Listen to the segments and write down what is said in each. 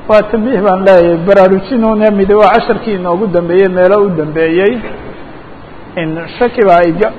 waa tambiih baan leeyahay baraarujinuna mid waa casharkii inoogu dambeeyey meelo u dambeeyey in shaki baa iga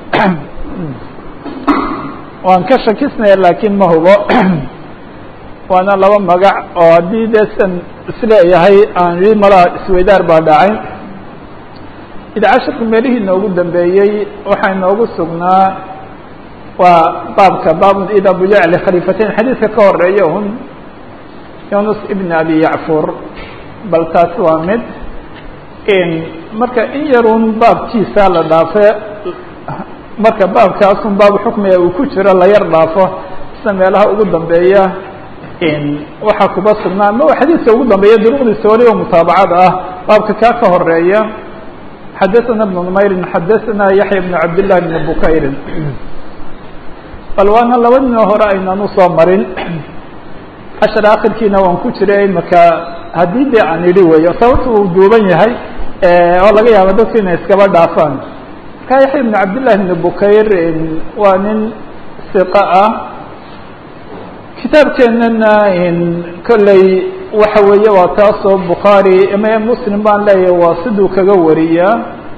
waan ka shakisnaya laakiin ma hubo waana laba magac oo haddii dee san isleeyahay aan ii malaa isweydaar baa dhacay id casharka meelihii inoogu dambeeyey waxaa inoogu sugnaa waa baabka baab ida bujac likhaliifatayn xadiidka ka horeeya hun yunus ibn abi yacfur bal taas waa mid marka in yarun baabkiisa la dhaafe marka baabkaasun baab xukmiga uu ku jiro la yar dhaafo sida meelaha ugu dambeeya waxaa kuba sugnaa ama xadiidka ugu dambeeya duruqdiisa waliba mutaabacada ah baabka kaa ka horeeya xadaثana بن نmayrin xadaثana yaحya بن cabd لlah بn bukayrin bal waana laba ninoo hore aynaan usoo marin cashar akhirkiina waan ku jiray imaka haddii de aan idhi weyo sababta uu duuban yahay oo laga yaaba dadku inay iskaba dhaafaan marka yaxya بn cabd لlah بn bukayr waa nin siqa ah kitaabkeenana kolley waxa weeye waa taasoo bukhaari m muslim baan leeyahay waa siduu kaga wariyaa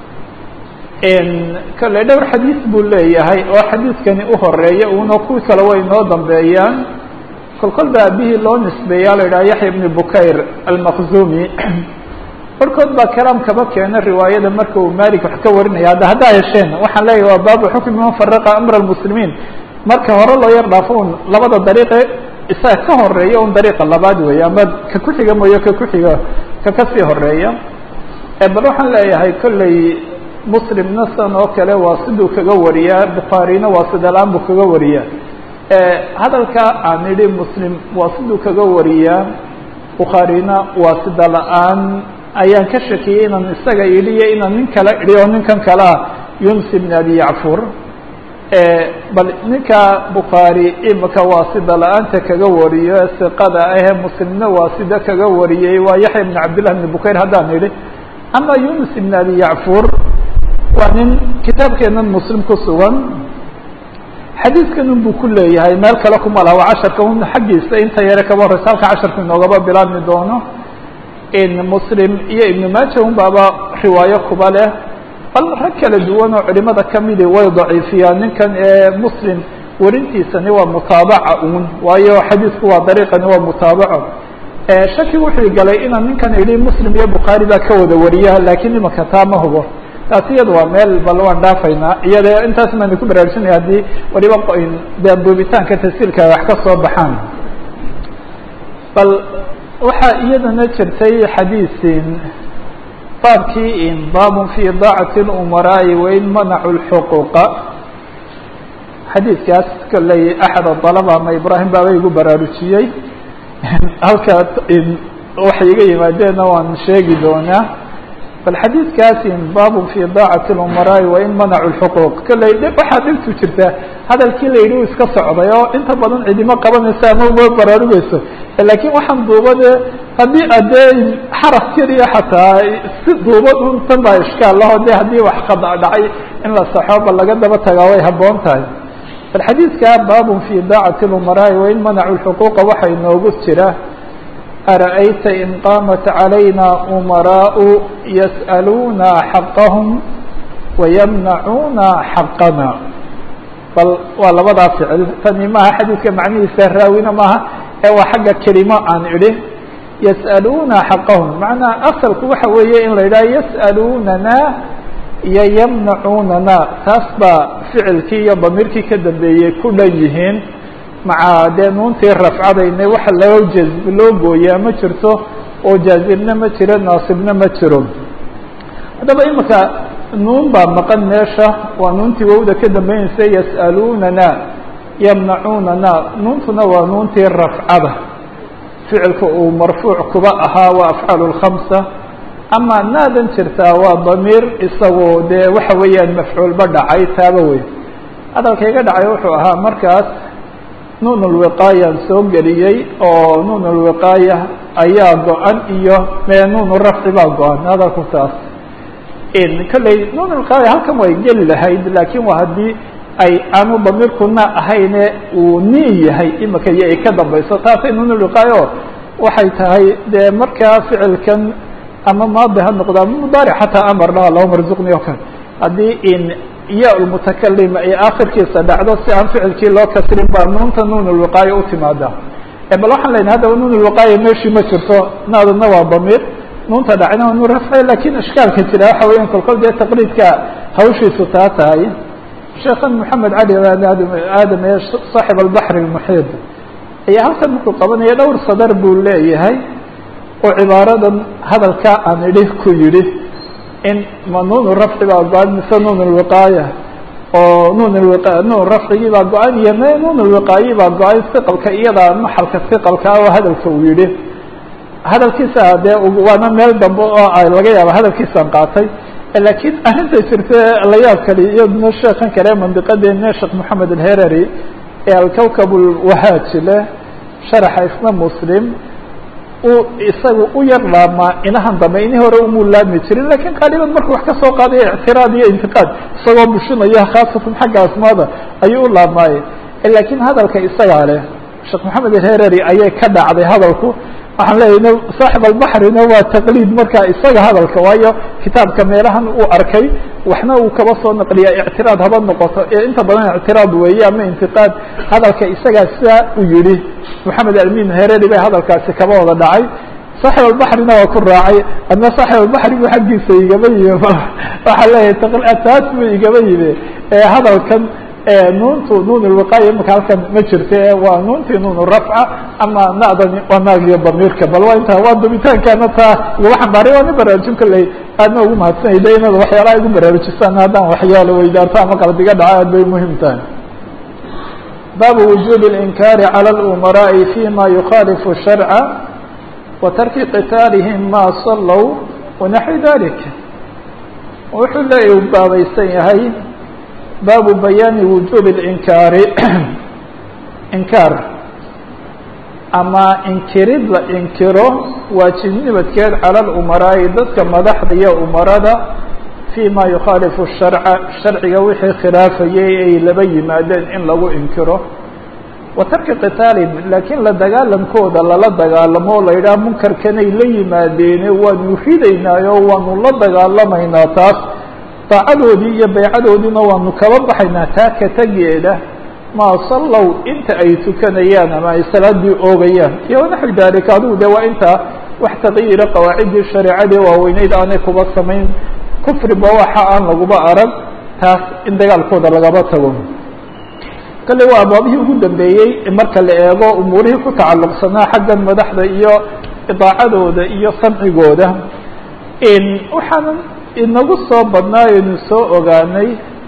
kolley dhowr xadiis buu leeyahay oo xadiidkani uhoreeya una kuwii kale way inoo dambeeyaan kol kol ba abihii loo nisbeeya la yidhaha yaxya bni bukayr almaqzumi barhkood baa kalaam kaba keena riwaayada marka uu malik wax ka warinaya hadda haddaa hesheen waxaan leeyahay waa baabu xukmi man faraqa amra lmuslimiin marka hore loo yar dhaafo un labada dariiqe isaga ka horeeya un dariiqa labaad weeye ama ka ku-xiga mooye ka ku-xiga ka kasii horeeya bal waxaan leeyahay kolley muslimna san oo kale waa siduu kaga wariyaa bukhaarina waa sidalaan buu kaga wariyaa hadalka aan idhi muslim waa siduu kaga wariyaa bukhaarina waa sida la-aan ayaan ka shakiyey inaan isaga idhi iyo inaan nin kale idhi oo ninkan kale ah yunus ibn abi yacfur bal ninka bukhaari imika waa sida la-aanta kaga wariyo siqada ahee muslimna waa sida kaga wariyey waa yaxya ibn cabdillah ibn bukayr haddaan idhi ama yunus ibn abi yacfur waa nin kitaabkeenan muslim ku sugan xadiidkan un buu ku leeyahay meel kale kuma laha waa casharka un xaggiisa inta yare kaba horeysa halka casharka inoogaba bilaabmi doono muslim iyo ibnu maaja un baaba riwaayo kuba leh bal rag kala duwan oo culimada kamidi way daciifiyaan ninkan ee muslim warintiisani waa mutaabaca un waayo xadiidku waa dariiqani waa mutaabaco shaki wuxuu galay inaan ninkan idhi muslim iyo bukhaari baa ka wada wariya lakiin imaka taa ma hubo taasi iyada waa meel bal waan dhaafaynaa iyada intaas maynu ku baraarujinaya haddii waliba dee duubitaanka tasiilka wax ka soo baxaan bal waxaa iyadana jirtay xadiisin baabkii baabun fi daacati اlumaraa'i wain manacu lxuquuqa xadiidkaas kolley axad adalaba ama ibrahim baaba igu baraarujiyey halka waxay iga yimaadeenna waan sheegi doonaa bal xadiidkaas baabun fi daacati اlumaraa'i wain manacu lxuquuq kolley waxaa dhibtu jirta hadalkii la yidhi u iska socday oo inta badan cidimo qabanaysa ama uma baraarugeyso lakiin waxaan duubade haddii adee xaraf keliya xataa si duubad un tan baa ishkaal laho de haddii wax khada dhacay in la saxo ba laga daba tagaa way haboon tahay bal xadiidka baabun fi daacati اlumaraa'i wain manacu lxuquuqa waxaa inoogu jira ara'ayta in qaamat calayna umaraau yas'aluuna xaqahum wayamnacuuna xaqana bal waa labadaa ficil tani maaha xadiidka macnihiisa raawina maaha ee waa xagga kelimo aan idhi yas'aluuna xaqahum macnaa asalku waxa weeye in la yidhaha yas'aluunana iyo yamnacuunana taas baa ficilkii iyo damiirkii ka dambeeyey ku dhan yihiin maca dee nuuntii rafcadayna waxa loo jazb loo gooyaa ma jirto oo jaazibna ma jiro naasibna ma jiro haddaba imika nuun baa maqan meesha waa nuuntii wowda ka dambeynaysa yas'aluunana yamnacuunana nuuntuna waa nuuntii rafcada ficilka uu marfuuc kuba ahaa waa afcaal lkhamsa ama naadan jirtaa waa damiir isagoo dee waxa weeyaan mafcuulba dhacay taaba wey hadalkayga dhacay wuxuu ahaa markaas nuun lwiqaayaan soo geliyey oo nuun lwiqaaya ayaa go-an iyo mee nuun rafci baa go-an hadalku taas kolley nuun lwiqaaya halkan way geli lahayd laakiin waa haddii ay aanu damiirkuna ahayne uu niin yahay imika iyo ay ka dambayso taasay nuun lwiqaayo waxay tahay dee markaa ficilkan ama maadi ha noqdo ama mudaaric xataa amarna allahuma rzuqni o kale haddii in ya lmutakalim ay akhirkiisa dhacdo si aan ficilkii loo kasrin baa nuunta nuun lwiqaaya u timaada bal waxaan lenahay haddaba nuun lwiqaaya meeshii ma jirto naadadna waa damiir nuunta dhacna waa nuun rafci lakin ishkaalka jira waxa weya kolkol dee taqliidka hawshiisu taa tahay sheekhan moxamed cali aadam ee saaxib albaxr اlmuxiid ayaa halkan markuu qabanaya dhowr sadar buu leeyahay oo cibaaradan hadalkaa aan idhi ku yidhi in ma nuun rafci baa go-an mise nuun lwiqaaya oo nuun lwiqa nuun rafcigii baa go-an iyo me nuun lwiqaayi baa go-an siqalka iyada maxalka siqalka oo hadalka uu yihi hadalkiisa dee waana meel dambe oo laga yaaba hadalkiisaan qaatay lakiin arrinta jirta la yaab kali iyaduna sheekan kale mandiqadeena sheekh moxamed alherari ee alkawkab lwahaaji leh sharaxa isna muslim uu isaga u yar laamaa inahan dambe ini hore umuu laami jirin lakin qaaliban markuu wax kasoo qaadayo ictiraad iyo intiqaad isagoo bushinaya khaasatan xagga asmaada ayuu u laamaaye lakin hadalka isagaa leh sheekh moxamed alherari ayay ka dhacday hadalku waxaan leeyahy saaxib albaxrina waa taqliid marka isaga hadalka waayo kitaabka meelahan uu arkay waxna uu kaba soo naqliya ictiraad haba noqoto inta badan ictiraad weeye ama intiqaad hadalka isagaa sidaa u yihi moxamed almin hereri bay hadalkaasi kaba wada dhacay saaxib albaxrina waa ku raacay adna saaxib albaxri bu xaggiisa igaba yimi waxaa leeyahay taas bu igaba yimi hadalkan nuuntu nuun lwiqaaya imaka halkan ma jirta waa nuuntii nuun rafca ama nadani waa naagiyo damiirka bal waa inta waa dubitaankaana taa igaba xambaaray waa nin baraarujin kolley aadna ugu mahadsanay de inaad waxyaalaha igu baraarujisaan haddaan waxyaalo weydaarto ama qalbiga dhaco aad bay muhim tahay baabu wujubi اlinkaari calى اlumaraaءi fima yukhalifu sharca wa tarki qitaalihim ma salow wanaxwi dalik wuxuu leeya u baabaysan yahay baabu bayaani wujubi اlinkaari inkaar ama inkirid la inkiro waajibnimidkeed cala lumaraa'i dadka madaxda iyo umarada fii ma yukhaalifu sharca sharciga wixii khilaafayay ay laba yimaadeen in lagu inkiro wa tarki qitaalihim laakiin la dagaalankooda lala dagaalamo o la yidhaha munkarkanay la yimaadeene waanu ridaynaayo waanu la dagaalamaynaa taas daacadoodii iyo baycadoodiina waanu kaba baxaynaa taa ka tegeeda maa sallow inta ay tukanayaan ama ay salaadii oogayaan iyo wanaxwi daalika adigu de waa intaa wax taqyiira qawaaciddii shareecadii waaweyneyd aanay kuba samayn kufriba waxa aan laguba arag taas in dagaalkooda lagaba tago kale waa abaabihii ugu dambeeyey marka la eego umuurihii ku tacalluqsanaa xaggan madaxda iyo idaacadooda iyo samcigooda waxaanan inagu soo badnaayonu soo ogaanay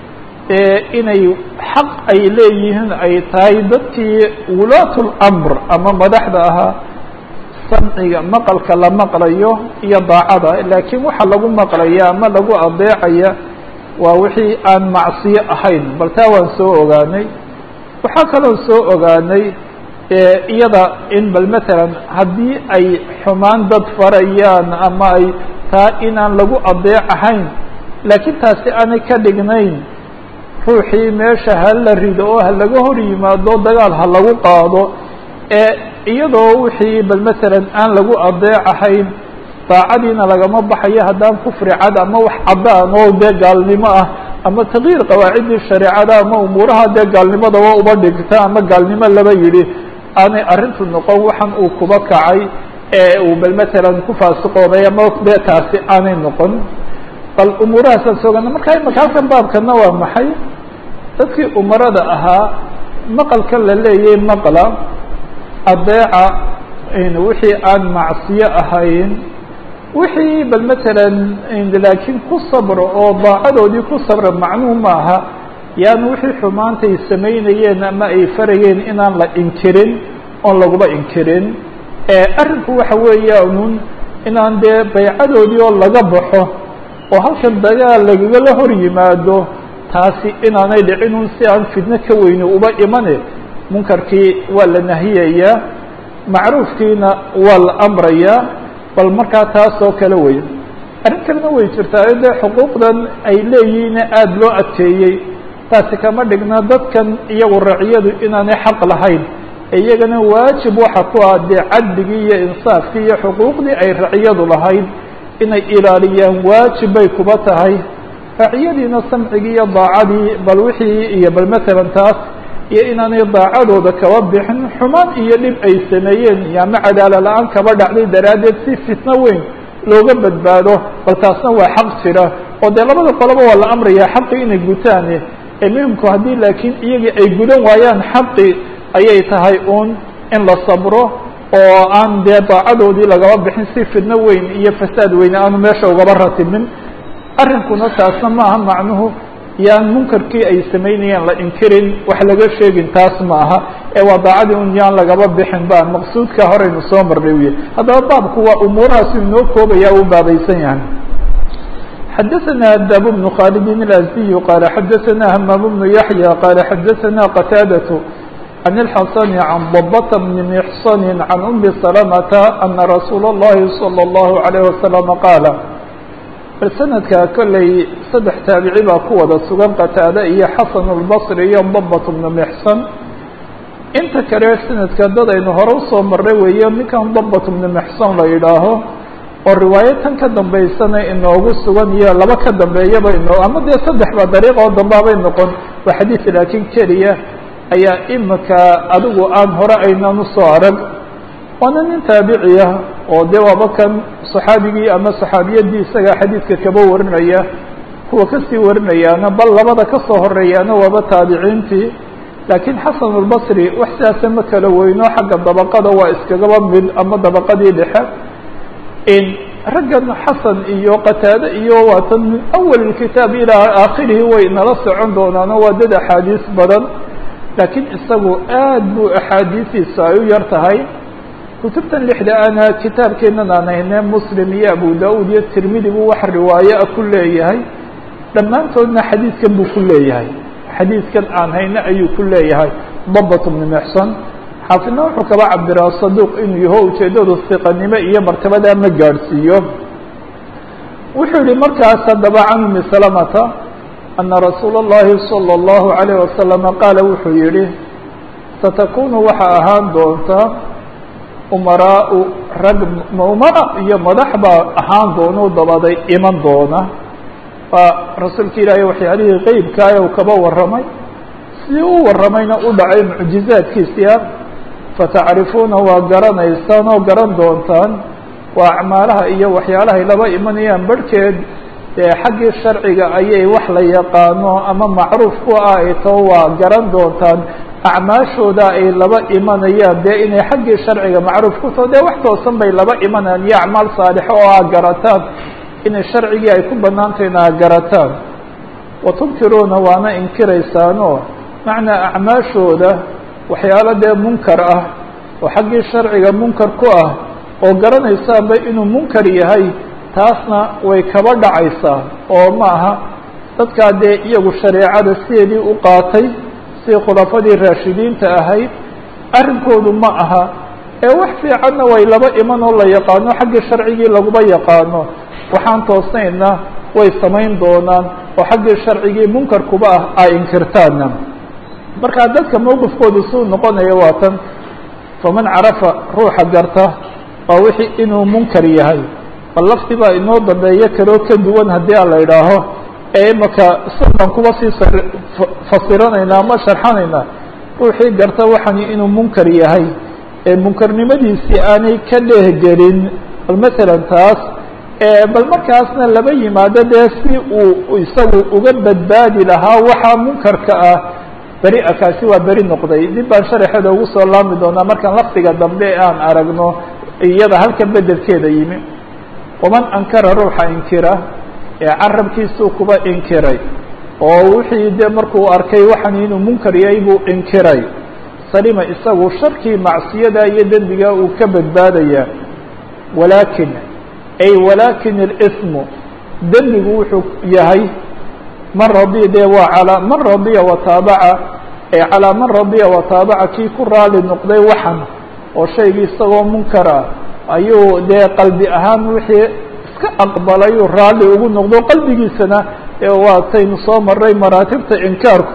inay xaq ay leeyihiin ay tahay dadkii wulaat lamr ama madaxda ahaa samciga maqalka la maqlayo iyo daacada laakiin waxa lagu maqlaya ama lagu adeecaya waa wixii aan macsiyo ahayn bal taa waan soo ogaanay waxaa kaloo soo ogaanay iyada in bal matalan haddii ay xumaan dad farayaan ama ay taa inaan lagu adeecahayn laakiin taasi aanay ka dhignayn ruuxii meesha ha la rido oo ha laga hor yimaado dagaal ha lagu qaado ee iyadoo wixii bal matalan aan lagu adeecahayn daacadiina lagama baxayo haddaan kufri cad ama wax caddaan oo dee gaalnimo ah ama takyiir qawaaciddii shareecada ama umuuraha dee gaalnimadaba uba dhigta ama gaalnimo laba yidhi aanay arrintu noqon waxan uu kuba kacay ee uu bal matalan ku faasiqooday ama dee taasi aanay noqon bal umuurahaasaan soogana marka imaka halkan baabkana waa maxay dadkii umarada ahaa maqalka la leeyay maqla adeeca wixii aan macsiyo ahayn wixii bal matalan laakiin ku sabro oo daacadoodii ku sabra macnuu maaha yaani wixii xumaantay samaynayeen ama ay farayeen inaan la inkirin oon laguba inkirin arrinku waxa weeyaanun inaan dee baycadoodii oo laga baxo oo halkan dagaal lagagala hor yimaado taasi inaanay dhicinun si aan fidno ka weyni uba imane munkarkii waa la nahiyayaa macruufkiina waa la amrayaa bal markaa taas oo kale wey arrin kalena way jirtaa dee xuquuqdan ay leeyihiin aada loo adkeeyey taasi kama dhigna dadkan iyagu raciyadu inaanay xaq lahayn iyagana waajib waxa ku ah dee cadligii iyo insaafkii iyo xuquuqdii ay raciyadu lahayd inay ilaaliyaan waajib bay kuba tahay raciyadiina samcigii iyo daacadii bal wixii iyo bal matalan taas iyo inaanay daacadooda kaba bixin xumaan iyo dhib ay sameeyeen yaama cadaala la-aan kaba dhacday daraaddeed si fitno weyn looga badbaado bal taasna waa xaq jira oo dee labada qoloba waa la amraya xaqii inay gutaane ee muhimku haddii laakiin iyagii ay gudan waayaan xaqii ayay tahay uun in la sabro oo aan dee daacadoodii lagaba bixin si fidno weyn iyo fasaad weyne aanu meesha ugaba ratibin arrinkuna taasna maaha macnuhu yaan munkarkii ay samaynayaan la inkirin wax laga sheegin taas ma aha ee waa daacadii un yaan lagaba bixin ba maqsuudka horeynu soo marnay uya haddaba baabku waa umuurahaas inoo koobaya u baabaysan yahay xadaثna dab بن khالد الأزدي qال xadaثna hmام بن يحيى qال xadaثna qتاadة عن الحسن عن ضبة بن محصن عن أم سلمة أن رsuuل اللhi صلى الله عليه وسلم qاaل sanadka kolley saddex taabici baa ku wada sugan qataade iyo xasan الbصri iyo ضبة بن محصن inta kale sanadka dad aynu hore usoo maray weeye ninkan ضبة بن محصن la yidhaaho oo riwaayo tan ka dambaysana inoogu sugan iyo laba ka dambeeyaba inoo ama dee saddex ba dariiq oo dambaabay noqon waa xadiid laakiin keliya ayaa imika adigu aan hore aynaan usoo arag waana nin taabiciya oo dee waaba kan saxaabigii ama saxaabiyadii isaga xadiidka kaba warinaya kuwa kasii warinayaana bal labada kasoo horeeyaana waaba taabiciintii laakiin xasan albasri wax sidaasa ma kala weyno xagga dabaqada waa iskagaba mid ama dabaqadii dhexe raggan xasan iyo qataade iyo waatan min awal kitaab ilaa aakhirihi way nala socon doonaano waa dad axaadiis badan laakiin isagu aad buu axaadiisiisa ay u yar tahay kutubtan lixda ana kitaabkeenan aan hayne muslim iyo abu da-uud iyo tirmidi buu wax riwaayo a ku leeyahay dhammaantoodna xadiidkan buu ku leeyahay xadiidkan aan hayne ayuu ku leeyahay dabat bni mexson xaafidna wuxuu kaba cabiraa saduuq inuu yaho ujeedadu siqanimo iyo martabadaa ma gaadhsiiyo wuxuu yihi markaas haddaba can umi salamata ana rasuula اllahi salى اllahu عalayه wasalama qaala wuxuu yihi satakunu waxaa ahaan doonta umaraau rag umara iyo madax baa ahaan doona dabaday iman doona waa rasuulka ilaahay waxyaalihii qeybkaaya uu kaba warramay sidii u warramayna u dhacay mucjizaadkiisia fatacrifuuna waa garanaysaan oo garan doontaan waa acmaalaha iyo waxyaalahay laba imanayaan barhkeed dee xaggii sharciga ayay wax la yaqaano ama macruuf ku ah ay tao waa garan doontaan acmaashooda ay laba imanayaan dee inay xaggii sharciga macruuf ku taho dee wax toosan bay laba imanayaan iyo acmaal saalixo oo aa garataan inay sharcigii ay ku banaantahayna aa garataan watunkiruuna waana inkiraysaanoo macnaa acmaashooda waxyaalo dee munkar ah oo xaggii sharciga munkar ku ah oo garanaysaanba inuu munkar yahay taasna way kaba dhacaysaa oo ma aha dadkaa dee iyagu shareecada sideedii u qaatay si khulafadii raashidiinta ahayd arrinkoodu ma aha ee wax fiicanna way laba iman oo la yaqaano xaggii sharcigii laguma yaqaano waxaan toosnayna way samayn doonaan oo xaggii sharcigii munkarkuba ah ay inkirtaana markaa dadka mowqifkoodu suu noqonaya waa tan faman carafa ruuxa garta waa wixii inuu munkar yahay bal lafti baa inoo dambeeyo kaloo ka duwan haddii a la idhaaho ee imaka sunaan kuba sii fasiranayna ama sharxanayna ruuxii garta waxani inuu munkar yahay ee munkarnimadiisii aanay ka dhehgelin bal matalan taas bal markaasna laba yimaado dee si uu isagu uga badbaadi lahaa waxaa munkarka ah beri kaasi waa beri noqday dib baan sharaxeeda ugu soo laami doonaa markaan lafdiga dambe aan aragno iyada halkan bedelkeeda yimi waman ankara ruuxa inkira ee carabkiisuu kuba inkiray oo wixii dee markuu arkay waxan inuu munkar yahay buu inkiray salima isagu sharkii macsiyada iyo dembiga uu ka badbaadaya walaakin ay walaakin اlsmu dembigu wuxuu yahay man radiya dee waa calaa man radiya wataabaca ee calaa man radiya wataabaca kii ku raali noqday waxan oo shaygii isagoo munkar ah ayuu dee qalbi ahaan wixii iska aqbalay uu raalli ugu noqdo qalbigiisana waataynu soo maray maraatibta inkaarku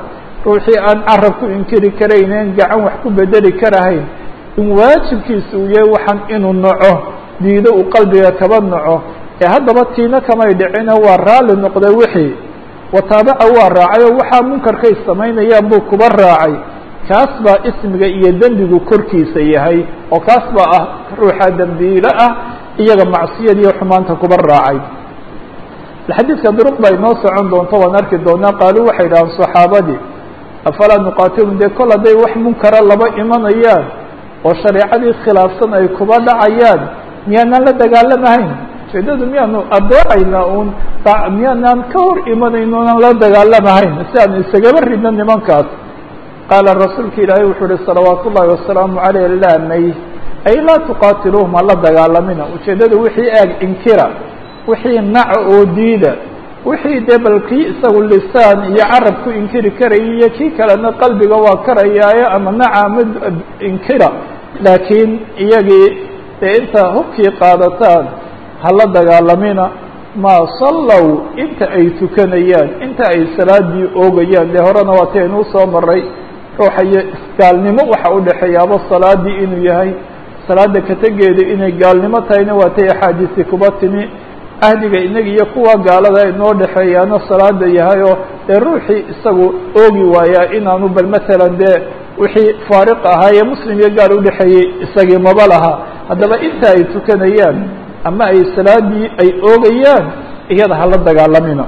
ruuxii aan carab ku inkiri karaynen gacan wax ku bedeli karahayn in waajibkiisa uu yahay waxaan inuu naco diido uu qalbiga kaba naco ee haddaba tiina kamay dhicino waa raalli noqday wixii wataabaca waa raacay oo waxaa munkarkay samaynayaan buu kuba raacay kaas baa ismiga iyo dembigu korkiisa yahay oo kaas baa ah ruuxa dembiilo ah iyaga macsiyad iyo xumaanta kuba raacay xadiidka duruq baa inoo socon doonto waan arki doonaa qaaluu waxay dhahaan saxaabadii afalaa nuqaatilum dee kol hadday wax munkara laba imanayaan oo shareecadii khilaafsan ay kuba dhacayaan miyaanaan la dagaalamahayn ujeedadu miyaanu adeecaynaa un miyaanaan ka hor imanayno onan la dagaalamahayn si aanu isagaba ridno nimankaas qaala rasuulka ilaahay wuxuu uhi salawaat ullaahi wasalaamu caleyh laa may ay laa tuqaatiluuhum hala dagaalamina ujeedadu wixii eeg inkira wixii naca oo diida wixii dee bal kii isagu lisaan iyo carab ku inkiri karaya iyo kii kalena qalbiga waa karayaayo ama naca ama inkira laakiin iyagii dee inta hubkii qaadataan hala dagaalamina maa sallow inta ay tukanayaan inta ay salaadii oogayaan dee horena waa ti aynuu soo maray ruuxa iyo isgaalnimo waxa udhexeeyaaba salaadii inuu yahay salaada kategeeda inay gaalnimo tahayna waa tay axaadiisi kuba timi ahdiga inaga iyo kuwa gaalada inoo dhexeeyaana salaada yahay oo dee ruuxii isagu oogi waayaa inaanu bal matalan dee wixii faariq ahaa ee muslim iyo gaal udhexeeyey isagii maba laha haddaba inta ay tukanayaan ama ay salaadii ay oogayaan iyada hala dagaalamina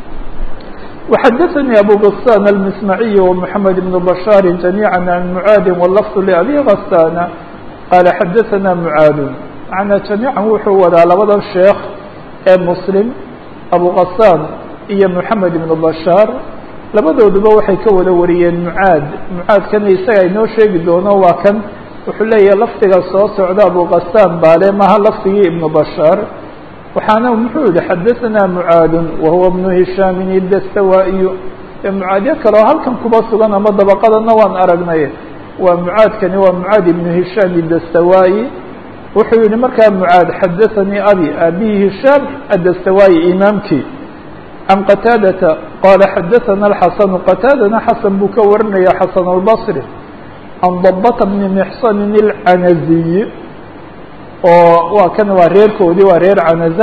وxdثnي أbو غسان المسمعي ومحمد بن بشhاaر جميعا عن معاad واللفظ لأbي غسان qال xdثna معاad معنaa جaميعا wuxuu wadaa labada sheekh ee مسلم أbو غسان iyo محمد بن بشhاaر labadooduba waxay ka wada wariyeen معاad معاadkana isaga inoo sheegi doono waa kan wuxuu leeyahay lafdiga soo socda أbو غسان baale maha lafdigii iبن بشhاaر waxaana muxuu yihi xadaثna mعaad wahuwa بن هishاam الdastawائي mعaadyo kaleo halkan kuba sugan ama dabqadana waan aragnay waa mعaadkani waa mعaad iبن هishاam الdastawائي wuxuu yihi markaa mعaad xadaثanii abi abihi هishاam الdastawائي imaamkii عan qataadata qala xadaثna الxasن qataadana xasan buu ka warinaya xasan الbصri عan ضبة بن محصن الcanaزي oo waa kan waa reerkoodii waa reer canaza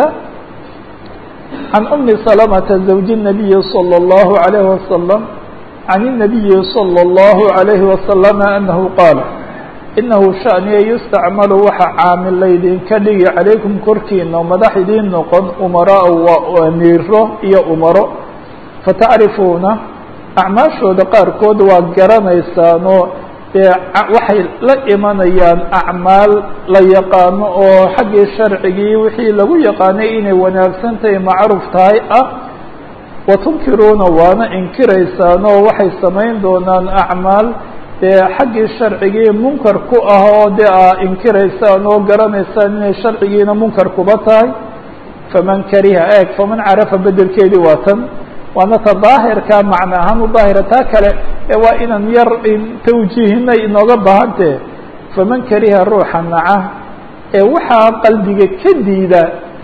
can umi salamata zawji الnabiyi salى اllahu عalayhi wasalam can الnabiyi salى اllahu عalayhi wasalama anahu qaala inahu shaniya yustacmalu waxa caamil laydinka dhigi calaykum korkiina madax idiin noqon umaraa waa amiiro iyo umaro fatacrifuuna acmaashooda qaarkood waa garanaysaanoo dee waxay la imanayaan acmaal la yaqaano oo xaggii sharcigii wixii lagu yaqaanay inay wanaagsan tahay macruuf tahay ah watunkiruuna waana inkiraysaan oo waxay samayn doonaan acmaal dee xaggii sharcigii munkar ku ah oo dee aa inkiraysaan oo garanaysaan inay sharcigiina munkar kuba tahay faman kariha eeg faman carafa bedelkeedii waa tan waana ta daahirka macna ahaan u daahira taa kale ee waa inaan yar tawjiihinay inooga baahantee faman kariha ruuxa naca ee waxaa qalbiga ka diida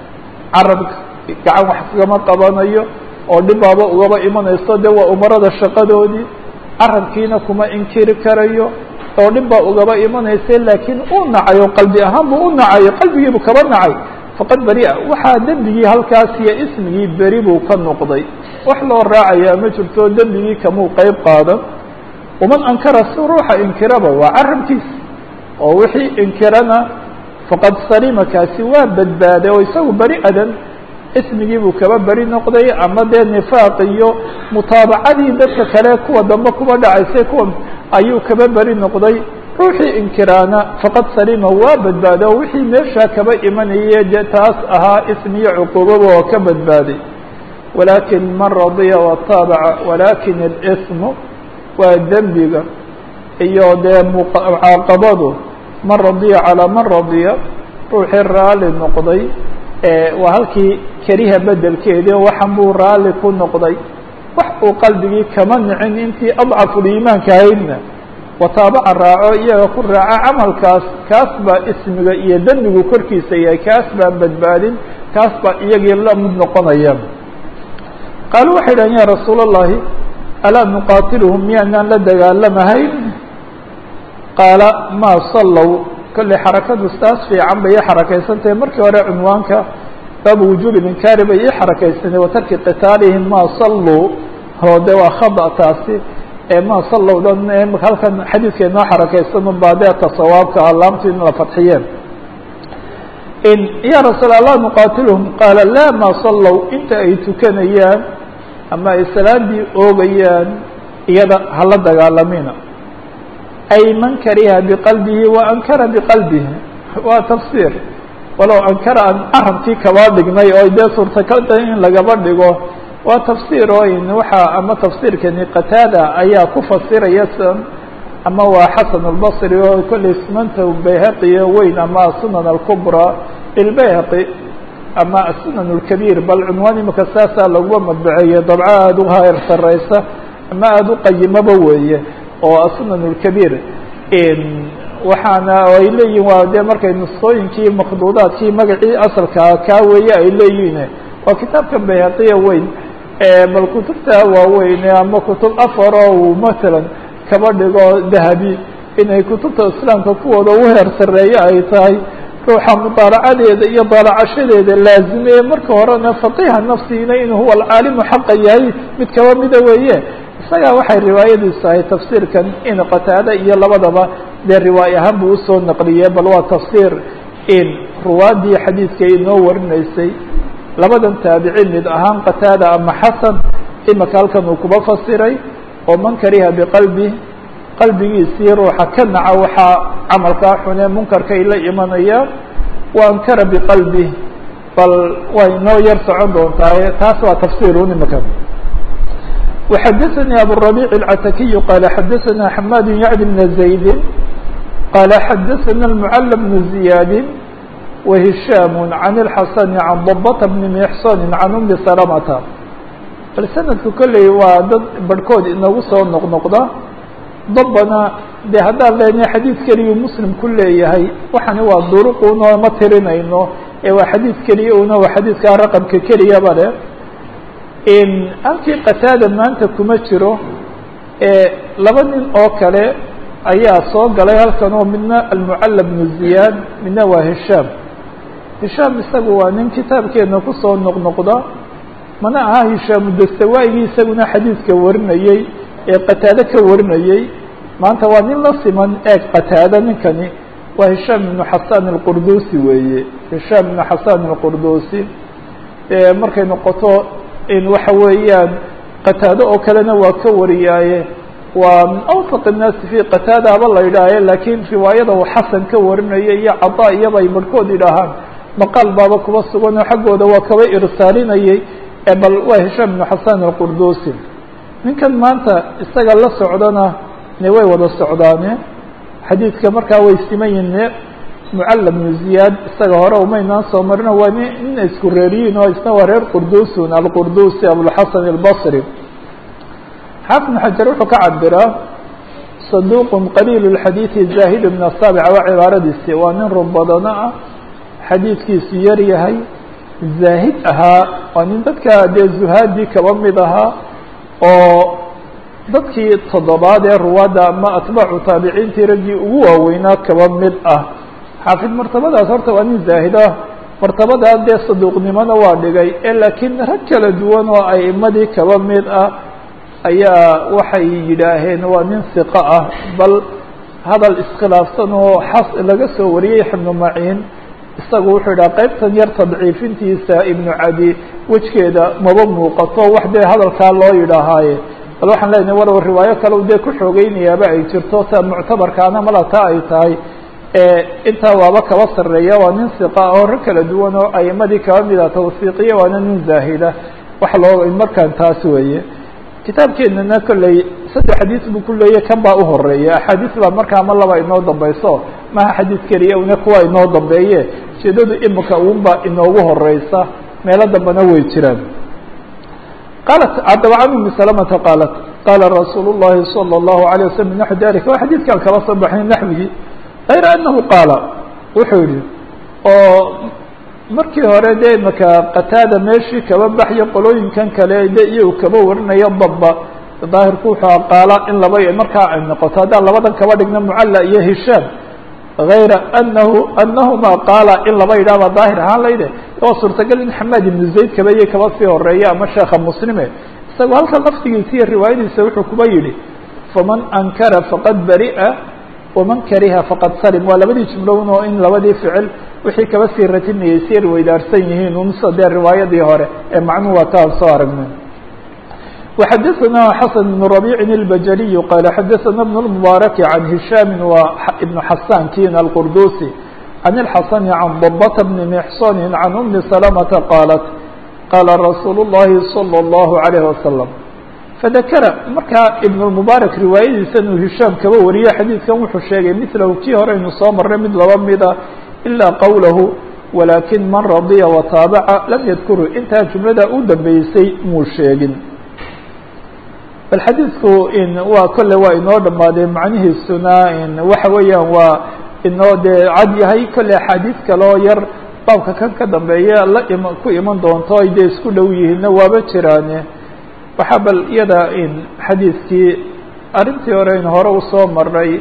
carabka gacan wax kagama qabanayo oo dhibaaba ugaba imanayso dee waa umarada shaqadoodii carabkiina kuma inkiri karayo oo dhibbaa ugaba imanaysa laakiin uu nacayo qalbi ahaan buu u nacayo qalbigiibu kaba nacay faqad beri'a waxaa dembigii halkaas iyo ismigii beri buu ka noqday wax loo raacayaa ma jirto dembigii kamuu qeyb qaadan waman ankara si ruuxa inkiraba waa carabkiisa oo wixii inkirana faqad salima kaasi waa badbaaday oo isagu beri adan ismigii buu kaba beri noqday ama dee nifaaq iyo mutaabacadii dadka kale kuwa dambe kuba dhacaysay kuwa ayuu kaba beri noqday ruuxii inkiraana faqad salima waa badbaaday oo wixii meeshaa kaba imanaye dee taas ahaa ismiyo cuquubaba oo ka badbaaday walakin man radiya wataabaca walakin اlsmu waa dembiga iyo dee mucaaqabadu man radiya calaa man radiya ruuxii raali noqday waa halkii keriha bedelkeedii waxan buu raali ku noqday wax uu qalbigii kama nicin intii adcafuliimaanka ahaydna wataabaca raaco iyaga ku raaca camalkaas kaas baa ismiga iyo dembigu korkiisa yahay kaas baan badbaadin kaas baa iyagii la mid noqonaya qaalu waxay dhahan ya rasuul الlahi alaa nuqaatiluhum miyaanaan la dagaalamahayn qaala maa sallow kolley xarakadu saas fiican bay ii xarakaysantahay markii hore cunwaanka baabu wujuubi linkaari bay ii xarakaysanay watarki qitaalihim maa salluu oo de waa khada taasi ee maa sallowdan halkan xadiidka inoo xarakaysan unbaa deeta sawaabka alaamtu in la fadxiyeen ya rasuul allah nuqaatiluhum qaala laa maa sallow inta ay tukanayaan ama ay salaadii oogayaan iyada hala dagaalamina ay man kariha biqalbihi wa ankara biqalbihi waa tafsiir walow ankara aan arabkii kaba dhignay oo dee suurtagal tahay in lagaba dhigo waa tafsiir oo in waxa ama tafsiirkani qataada ayaa ku fasiraya sidan ama waa xasan albasri oo kolley sunanta bayhaqiyo weyn ama sunan alkubra lbayhaqi ama asunan اlkabiir bal cunwaan imika saasaa laguma madbaceeye dabco aada u hayr sareysa ama aada u qayimaba weeye oo asunan اlkabiir waxaana ay leeyihin waa dee markay nusooyinkii makduudaadkii magacii asalkaa kaa weeye ay leeyihin waa kitaabkan bayhaqiya weyn bal kutubta waaweyn ama kutub afar oo matalan kaba dhigo dahabi inay kutubta islaamka kuwooda u heer sareeye ay tahay ruuxa mudaalacadeeda iyo daalacashadeeda laazimeye marka horena faqiha nafsigina inuu huwa alcaalimu xaqa yahay mid kaba mida weeye isagaa waxay riwaayadiisu ahay tafsiirkan in qataada iyo labadaba dee riwaay ahaan buu usoo naqliye bal waa tafsiir in ruwaadii xadiidka inoo warinaysay labadan taabici mid ahaan qataada ama xasan imaka halkan uu kuba fasiray oo man kariha biqalbi qalbigiisii ruuxa ka naca waxaa camalkaa xune munkarka ay la imanayaan wa ankara biqalbi bal way noo yar socon doontaa taas waa tafsiirun imaka وxadثnي abالربيع العتaكي qال xadثna حmاd يعد بن زaيد qال xadثna المعل بن زiياad وهiشhام عن الحسن عن ضبة بن محصن عن أم سلمة bal snadku kolley waa dad barhkood inagu soo noqnoqda dabana de haddaan leenahay xadiid keliyu muslim ku leeyahay waxani waa duruquna ma tirinayno ee waa xadiid keliya una waa xadiidkaa raqamka keliyaba le halkii qataada maanta kuma jiro laba nin oo kale ayaa soo galay halkan oo midna almucalla bnu ziyaad midna waa hishaam hishaam isagu waa nin kitaabkeena kusoo noqnoqda mana aha hishaamu dastawaa'igii isaguna xadiidka warinayey ee qataado ka warinayey maanta waa nin la siman eeg qataada ninkani waa hishaam ibnu xasan alqurdusi weeye hishaam ibnu xasan alqurdusi markay noqoto in waxa weeyaan qataado oo kalena waa ka wariyaaye waa min awsaq الnaasi fi qataada haba la yidhaahe lakiin riwaayada uu xasan ka warinaya iyo cadaa iyaba ay barhkood yidhaahaan maqaal baaba kuba sugan oo xaggooda waa kaba irsaalinayay bal waa hishaam ibnu xasan alqurdusi ninkan maanta isaga la socdana ne way wada socdaane xadiidka markaa way siman yihin mucalla bnu ziyaad isaga hore umaynaan soo marino waa ni nin isku reeriyiin oo isna waa reer qurdusun alqurdusi abulxasan albasri xaafid bn xajar wuxuu ka cabiraa saduq qaliil اxadiiثi zahid bn asaabic waa cibaaradiisi waa nin run badano ah xadiidkiisu yar yahay zaahid ahaa waa nin dadka dee zuhaadii kaba mid ahaa oo dadkii toddobaad ee ruwaadda ama atbaacu taabiciintii raggii ugu waaweynaa kaba mid ah xaafid martabadaas horta waa nin zaahid ah martabadaa dee saduuqnimona waa dhigay ee laakiin rag kala duwan oo a'imadii kaba mid ah ayaa waxay yidhaaheen waa nin siqo ah bal hadal iskhilaafsan oo xas laga soo wariyey ibnu maciin isagu wuxuu yidhaha qaybtan yar tadciifintiisa ibnu cadi wejgeeda maba muuqato wax dee hadalkaa loo yidhaahaaye bal waxaan leenahay walow riwaayo kale u dee ku xoogeynayaaba ay jirto ta muctabarkaana mala taa ay tahay intaa waaba kaba sarreeya waa nin siqa oo rag kala duwan oo a'imadii kaba mida tawsiiqiya waana nin zaahida wax loo markaan taas weeye kitaabkeenana kolley saddex xadiis buu ku leeyahy kan baa uhoreeya axaadiis baa markaa ama laba inoo dambayso maha xadiis keliya una kuwa inoo dambeeye ujeedadu imika uunba inoogu horeysa meelo dambena way jiraan qaalat haddaba can umi salamata qaalat qaala rasuul llahi salى اllahu alيه waslm naxwi dalika waa xadiidkaan kala soo baxnay naxwigii غayra anahu qaala wuxuu yihi oo markii hore dee imaka qataada meeshii kaba baxyo qolooyinkan kale de iyagu kaba warinaya dabba daahirku wuxuu qaala in laba markaa ay noqoto haddaan labadan kaba dhigna mucalla iyo hishaam غayra anahu anahuma qaala in laba yidhahba daahir ahaan layde waa suurtagal in xamaad ibnu zayd kabaiyo kaba sii horeeya ama sheekha muslime isagoo halka lafdigiisa iyo riwaayadiisa wuxuu kuba yihi faman ankara faqad bari'a waman kariha faqad salim waa labadii jumlown oo in labadii ficil wixii kaba sii ratinayay si yar weydaarsan yihiin unsa dee riwaayadii hore ee macnuhu waa taan soo aragnay وxadثna xسن بن ربيع البجلي qال xadثna بن المبارك عن هiشام بن حسان kin القردوسي عن الحسن عن ضبة بن محصن عن أم سلمة قالت qال رsuuل اللhi صلى الله عليه وسلم فذkر markaa iبن المبارك riwaayadiisa inuu هiشhاm kaba wariyo xadيiثkan wuxuu sheegay mثlhu kii hore aynu soo maray mid laba mida إlا qwlh ولakiن man رaضيa وtaaبca lam ydkru intaa jumlada u dambeysay muu sheegin bal xadiidku in waa kolle waa inoo dhamaaday macnihiisuna in waxa weeyaan waa inoo dee cad yahay kolle axaadiis kaloo yar baabka kan ka dambeeya la im ku iman doonto ay dee isku dhow yihiinna waaba jiraane waxaa bal iyada in xadiidkii arrintii hore in hore usoo maray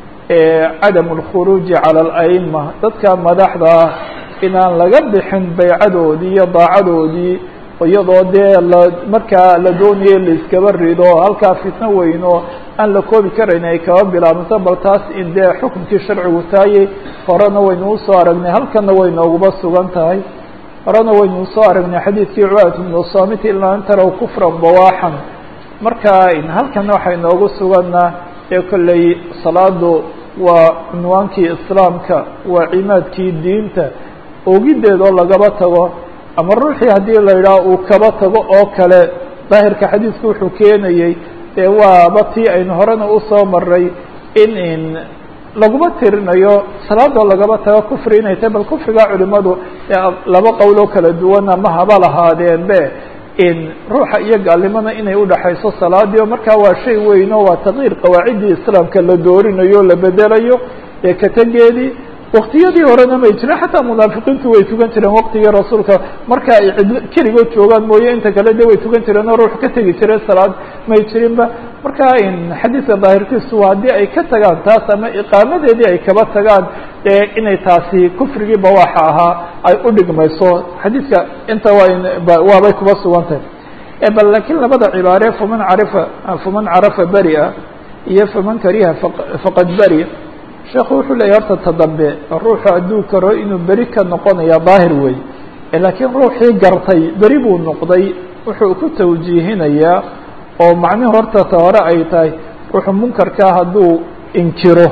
cadam اlkhuruuji calى اlأئma dadka madaxda ah inaan laga bixin baycadoodii iyo daacadoodii iyadoo dee la markaa la doonayo laiskaba rido halkaa fitno weyn oo aan la koobi karayn ay kaba bilaabmato bal taas in dee xukunkii sharcigu taayey horena waynu usoo aragnay halkana way nooguba sugan tahay horena waynu usoo aragnay xadiidkii cubadat bnu samit ilaa an taraw kufran bawaaxan marka halkana waxay noogu suganna ee kolley salaadu waa cunwaankii islaamka waa cimaadkii diinta ogideed oo lagaba tago ama ruuxii haddii la yidhaah uu kaba tago oo kale daahirka xadiidku wuxuu keenayey dee waaba tii aynu horena usoo maray in in laguma tirinayo salaadoo lagaba tago kufri inay tahay bal kufriga culimadu laba qowloo kala duwana ma haba lahaadeen be in ruuxa iyo gaalnimada inay udhaxayso salaadii oo markaa waa shay weyn oo waa takyiir qawaaciddii islaamka la doorinayo o la bedelayo ee kategeedii waktiyadii horena may jirin xataa munaafiqiintu way tukan jireen waktigii rasuulka marka ay cid keligood joogaan mooye inta kale de way tukan jireen oo ruux ka tegi jiray salaad may jirinba marka in xadiidka daahirkiisu haddii ay ka tagaan taas ama iqaamadeedii ay kaba tagaan ee inay taasi kufrigii bawaaxa ahaa ay u dhigmayso xadiidka inta waa waabay kuba sugan tahay bal laakiin labada cibaare faman carifa faman carafa beria iyo faman kariha faqad beri sheekhu wuxuu leeyahy horta ta dambe ruuxu hadduu karo inuu beri ka noqonaya daahir wey laakiin ruuxii gartay beri buu noqday wuxuu ku tawjiihinayaa oo macnihi horta ta hore ay tahay ruuxu munkarkaa hadduu inkiro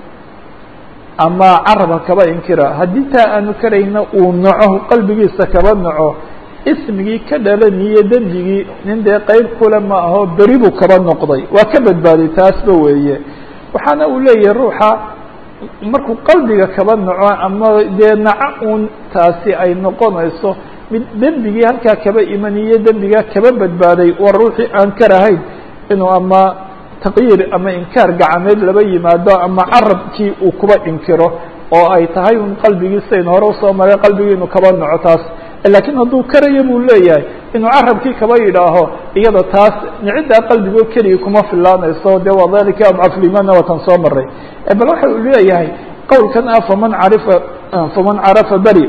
ama carabka kaba inkira haddii taa aanu karayna uu naco qalbigiisa kaba naco ismigii ka dhalaniyo dembigii nin dee qeyb kule ma aho beri buu kaba noqday waa ka badbaaday taasba weeye waxaana uu leeyahay ruuxa markuu qalbiga kaba naco ama dee naco uun taasi ay noqonayso mid dembigii halkaa kaba imaniyo dembigaa kaba badbaaday waa ruuxii aan karahayn inuu ama taqyiir ama inkaar gacameed laba yimaado ama carabkii uu kuba inkiro oo ay tahay un qalbigiisaynu hore usoo maray qalbigii inuu kaba naco taas laakiin hadduu karayo buu leeyahay inuu carabkii kaba yidhaaho iyada taas niciddaa qalbigoo keligii kuma filaanayso de waa dalika adcaflimana watan soo maray bal waxa uu leeyahay qowlkan ah faman carifa faman carafa beri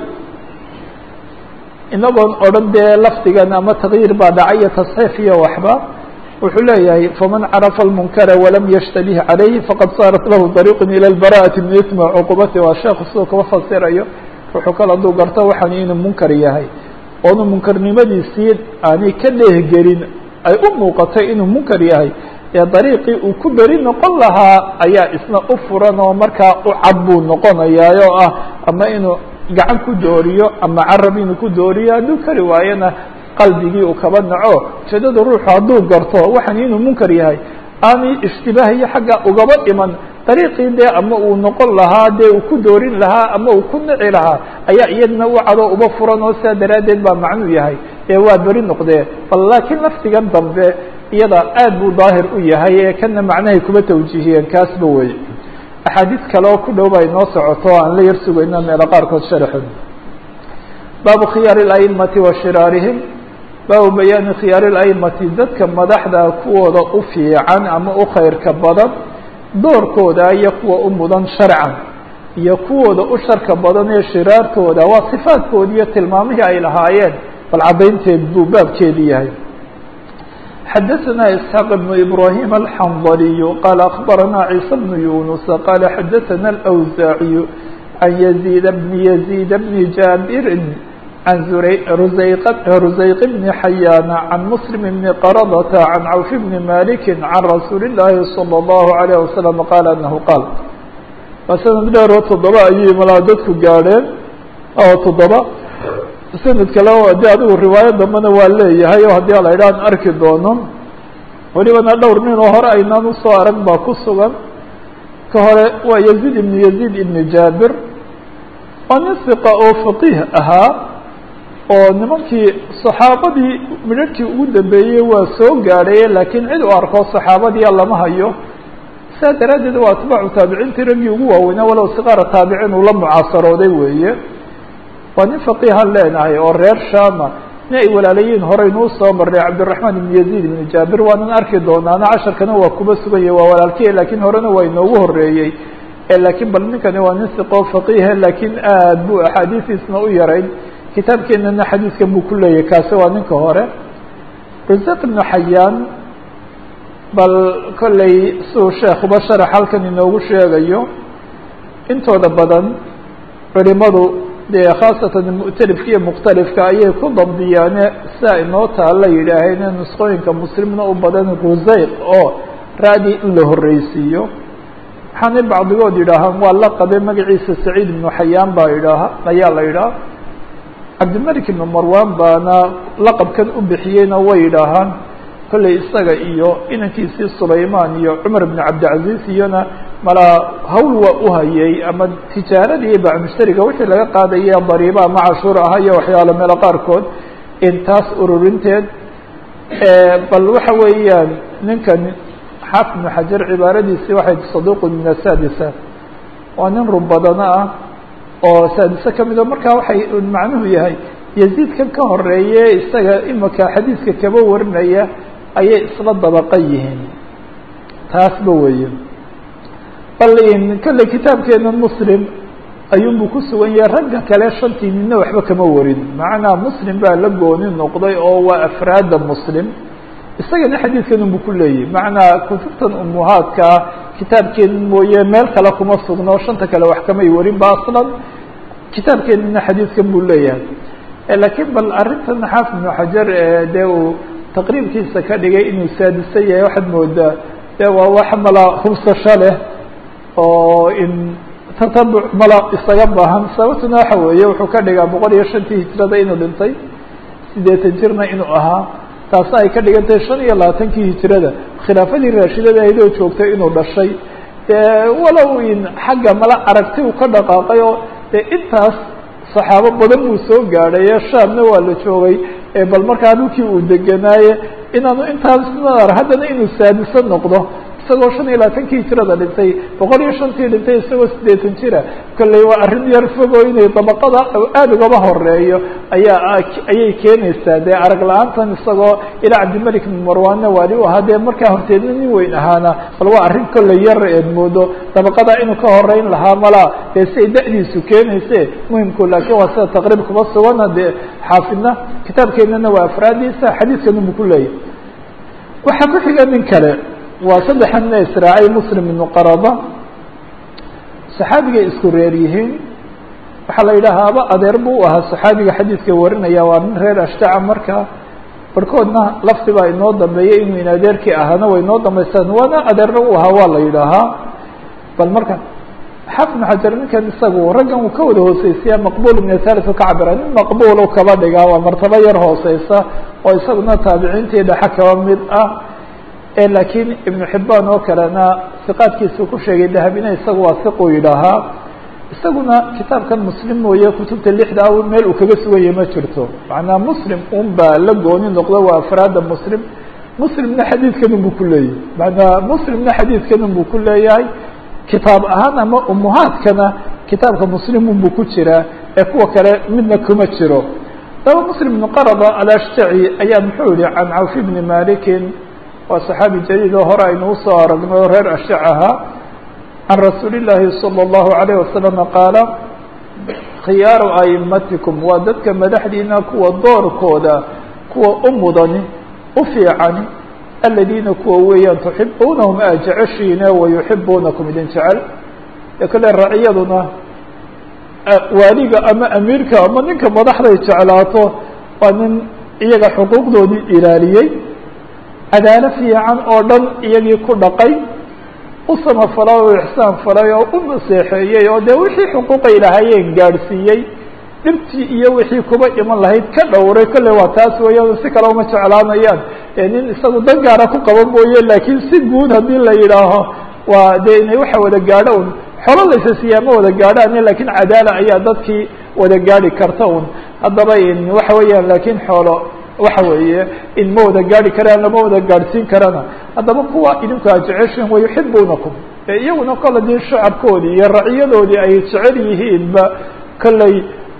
inagoon odhan dee lafdigan ama takyiir baa dhacay iyo tasxiif iyo waxba wuxuu leeyahay faman carafa lmunkara walam yashtabih calayhi faqad saarat lahu dariiq ila lbara'ati min ismi cuqubati waa sheekhu siduu kaba fasirayo wuxuu kale hadduu garto waxaan inuu munkar yahay oonu munkarnimadiisii aanay ka dheehgelin ay u muuqatay inuu munkar yahay ee dariiqii uu ku beri noqon lahaa ayaa isna u furan oo markaa u cad buu noqonayaa oo ah ama inuu gacan ku dooriyo ama carab inuu ku dooriyo hadduu kari waayona qalbigii uu kaba naco ujeedada ruuxu hadduu garto waxaan inuu munkar yahay aanay ishtibaah iyo xagga ugaba iman dariiqii dee ama uu noqon lahaa dee uu ku doorin lahaa ama uu ku nici lahaa ayaa iyadna u cadoo uba furan oo sidaa daraaddeed baa macnuu yahay ee waa beri noqdee bal laakiin lafdigan dambe iyada aad buu daahir u yahay ee kana macnahay kuba tawjiihiyeen kaasba wey axaadiis kale oo ku dhow ba inoo socoto aan la yar sugayno meelo qaarkood sharaxood baabu khiyaari اla'imati wa shiraarihim baabu bayaani khiyaari اla'imati dadka madaxda kuwooda u fiican ama u khayrka badan doorkooda iyo kuwa u mudan sharcan iyo kuwooda u sharka badan ee shiraartooda waa sifaadkoodi iyo tilmaamihii ay lahaayeen bal caddaynteed buu baabkeedi yahay xadaثna isxaaq بn ibrahim alxandaliyu qaala akbarana ciisa bnu yunusa qaala xadaثana alأwsaaciyu can yaziid bni yaziid bni jaabirin can rusayq bni xayaana can muslim bni qaradata can cawf bni maliki can rasuuli اllahi salى اllahu عalيه wasalam qaala anahu qaal waa sanad dheer oo toddoba ayay malaa dadku gaadheen oo toddoba sanad kale de adigu riwaayo dambena waa leeyahay oo haddii ala idhahan arki doono welibana dhowr nin oo hore aynaan usoo arag baa ku sugan ka hore waa yaziid ibnu yaziid ibni jaabir waa nin siqa oo faqiih ahaa oo nimankii saxaabadii midharhkii ugu dambeeyey waa soo gaadhaye laakiin cid u arko saxaabadiia lama hayo saa daraaddeed waa atbaacu taabiciintii raggii ugu waaweynaa walow siqaara taabiciin uu la mucaasarooday weeye waa nin faqiihan leenahay oo reer shama nin ay walaalayiin horeynuu soo marnay cabdiraxmaan ibn yaziid ibn jaabir waanan arki doonaana casharkana waa kuba sugan yahy waa walaalkiya laakiin horena waa inoogu horeeyey laakiin bal ninkani waa nin siqoo faqiihe laakiin aad buu axaadiistiisna u yarayn kitaabkeenana xadiiskan buu ku leeyahay kaasi waa ninka hore rusaq ibnu xayaan bal kolley siduu sheekuba sharax halkan inoogu sheegayo intooda badan culimadu dee khaasatan mu'talifka iyo mukhtalifka ayay ku dabdiyaane siaa inoo taalla yidhaaheen in nusqooyinka muslimna u badan rusayq oo ra-dii in la horreysiiyo waxaanay bacdigood yidhaahaan waa la qabe magaciisa saciid ibnu xayaan baa idhaaha ayaa la yidhaha cabdimalik ibnu marwan baana laqabkan u bixiyeyna way yidhaahaan kolley isaga iyo inankiisii sulaymaan iyo cumar ibnu cabdilcaziz iyona malaa hawl waa u hayay ama tijaaradii bacmushtariga wixii laga qaadaya dariiba ama cashuur aha iyo waxyaalo meelo qaarkood intaas ururinteed bal waxa weeyaan ninkan xaafid ibnu xajar cibaaradiisii waxay saduuqun min asaadisa waa nin run badano ah oo saadise ka mido markaa waxay macnuhu yahay yaziidkan ka horeeye isaga imika xadiiska kaba warinaya ayay isla dabaqa yihiin taasba weeye bal kolley kitaabkeena muslim ayuunbuu ku sugan yahay ragga kale shantii nina waxba kama warin macnaa muslim baa la gooni noqday oo waa afraada muslim isagana xadiidkan unbu ku leeyahy macnaa kutubtan umuhaadkaa kitaabkeen mooye meel kale kuma sugno shanta kale wax kamay warin ba aslan kitaabkeenina xadiidkan buu leeyahay laakiin bal arrintan xaafid ibnu xajar dee uu taqriibkiisa ka dhigay inuu saadisan yahay waxaad moodaa de waa wax mala hubsasho leh oo in tatabuc mala isaga baahan sababtuna waxa weeye wuxuu ka dhigaa boqol iyo shantii hijrada inuu dhintay siddeetan jirna inuu ahaa taasna ay ka dhigan tahay shan iyo labaatankii hijrada khilaafadii raashidada ahayd oo joogtay inuu dhashay walow in xagga mala aragti uu ka dhaqaaqay oo dee intaas saxaabo badan buu soo gaadhay ee shaamna waa la joogay bal markaa dhulkii uu degenaaye inaanu intaas mar haddana inuu saadiso noqdo isagoo shan iyo labaatankii hijrada dhintay boqol iyo shantii dhintay isagoo siddeetan jira kolley waa arrin yar fogoo inay dabaqada aada ugaba horeeyo ayaa ayay keenaysaa dee arag la-aantan isagoo ilaa cabdimalik ibn marwaanna waali u ahaa dee markaa horteedna nin weyn ahaana bal waa arrin kolley yar eed moodo dabaqada inuu ka horeyn lahaa malaa dee si ay da-diisu keenayse muhimku laakiin waa sida taqriib kuma sugana dee xaafidna kitaabkeenana waa afraadiisa xadiidkan umu ku leeyahy waxaa ku xiga nin kale waa saddexanna israacay muslim ibnu qaraba saxaabigay isku reer yihiin waxaa la yidhaha aba adeer buu u ahaa saxaabiga xadiidka warinaya waa nin reer ashtaca marka barhkoodna lafti baa inoo dambeeyay inuu in adeerkii ahaana way inoo dambaystaan waana adeerna u ahaa waa la yidhaahaa bal marka xaafid ibnu xajar ninkan isagu raggan uu ka wada hooseysiya maqbul ibn thalith ka cabira nin maqbul u kaba dhigaa waa martabo yar hooseysa oo isaguna taabiciintii dhexe kaba mid ah laakiin ibnu xibaan oo kalena siqaadkiisuu ku sheegay dahabina isagu waa siquu yidhaahaa isaguna kitaabkan muslim mooye kutubta lixda a meel uu kaga suganya ma jirto macnaa muslim un baa la gooni noqdo waa afraada muslim muslimna xadiidkan unbuu ku leeyahay macnaa muslimna xadiidkan unbuu ku leeyahay kitaab ahaan ama umuhaadkana kitaabka muslim unbuu ku jiraa ee kuwa kale midna kuma jiro daba muslim ibn qarada alashtaci ayaa muxuu yihi can cawf bni malikin waa saxaabi jaliil oo hore aynu usoo aragno reer ashtac ahaa can rasuuli llaahi salى اllahu alayh wasalam qaala khiyaaru aimatikum waa dadka madaxdiina kuwa doorkooda kuwa u mudani u fiicani aladiina kuwa weeyaan tuxibuunahum aa jeceshiine wayuxibuunakum idin jecel ee kale raciyaduna waaliga ama amiirka ama ninka madaxday jeclaato waa nin iyaga xuquuqdoodii ilaaliyey cadaalo fiican oo dhan iyagii ku dhaqay u samafalay oo ixsaan falay oo u naseexeeyey oo dee wixii xuquuqay lahaayeen gaadhsiiyey dhibtii iyo wixii kuba iman lahayd ka dhowray kolley waa taas weeyaan si kale uma jeclaanayaan ee nin isagu dan gaara ku qaba mooye laakiin si guud haddii la yidhaaho waa dee inay waxa wada gaadho un xolo laysa siiyaa ma wada gaadhaan lakin cadaala ayaa dadkii wada gaadhi karta un haddaba waxa weeyaan laakiin xoolo waxa weeye in ma wada gaadhi karaan lama wada gaadhsiin karana haddaba kuwa idinku a jeceshin wayuxibuunakum iyaguna kolle dii shacabkoodii iyo raciyadoodii ay jecel yihiinba kolley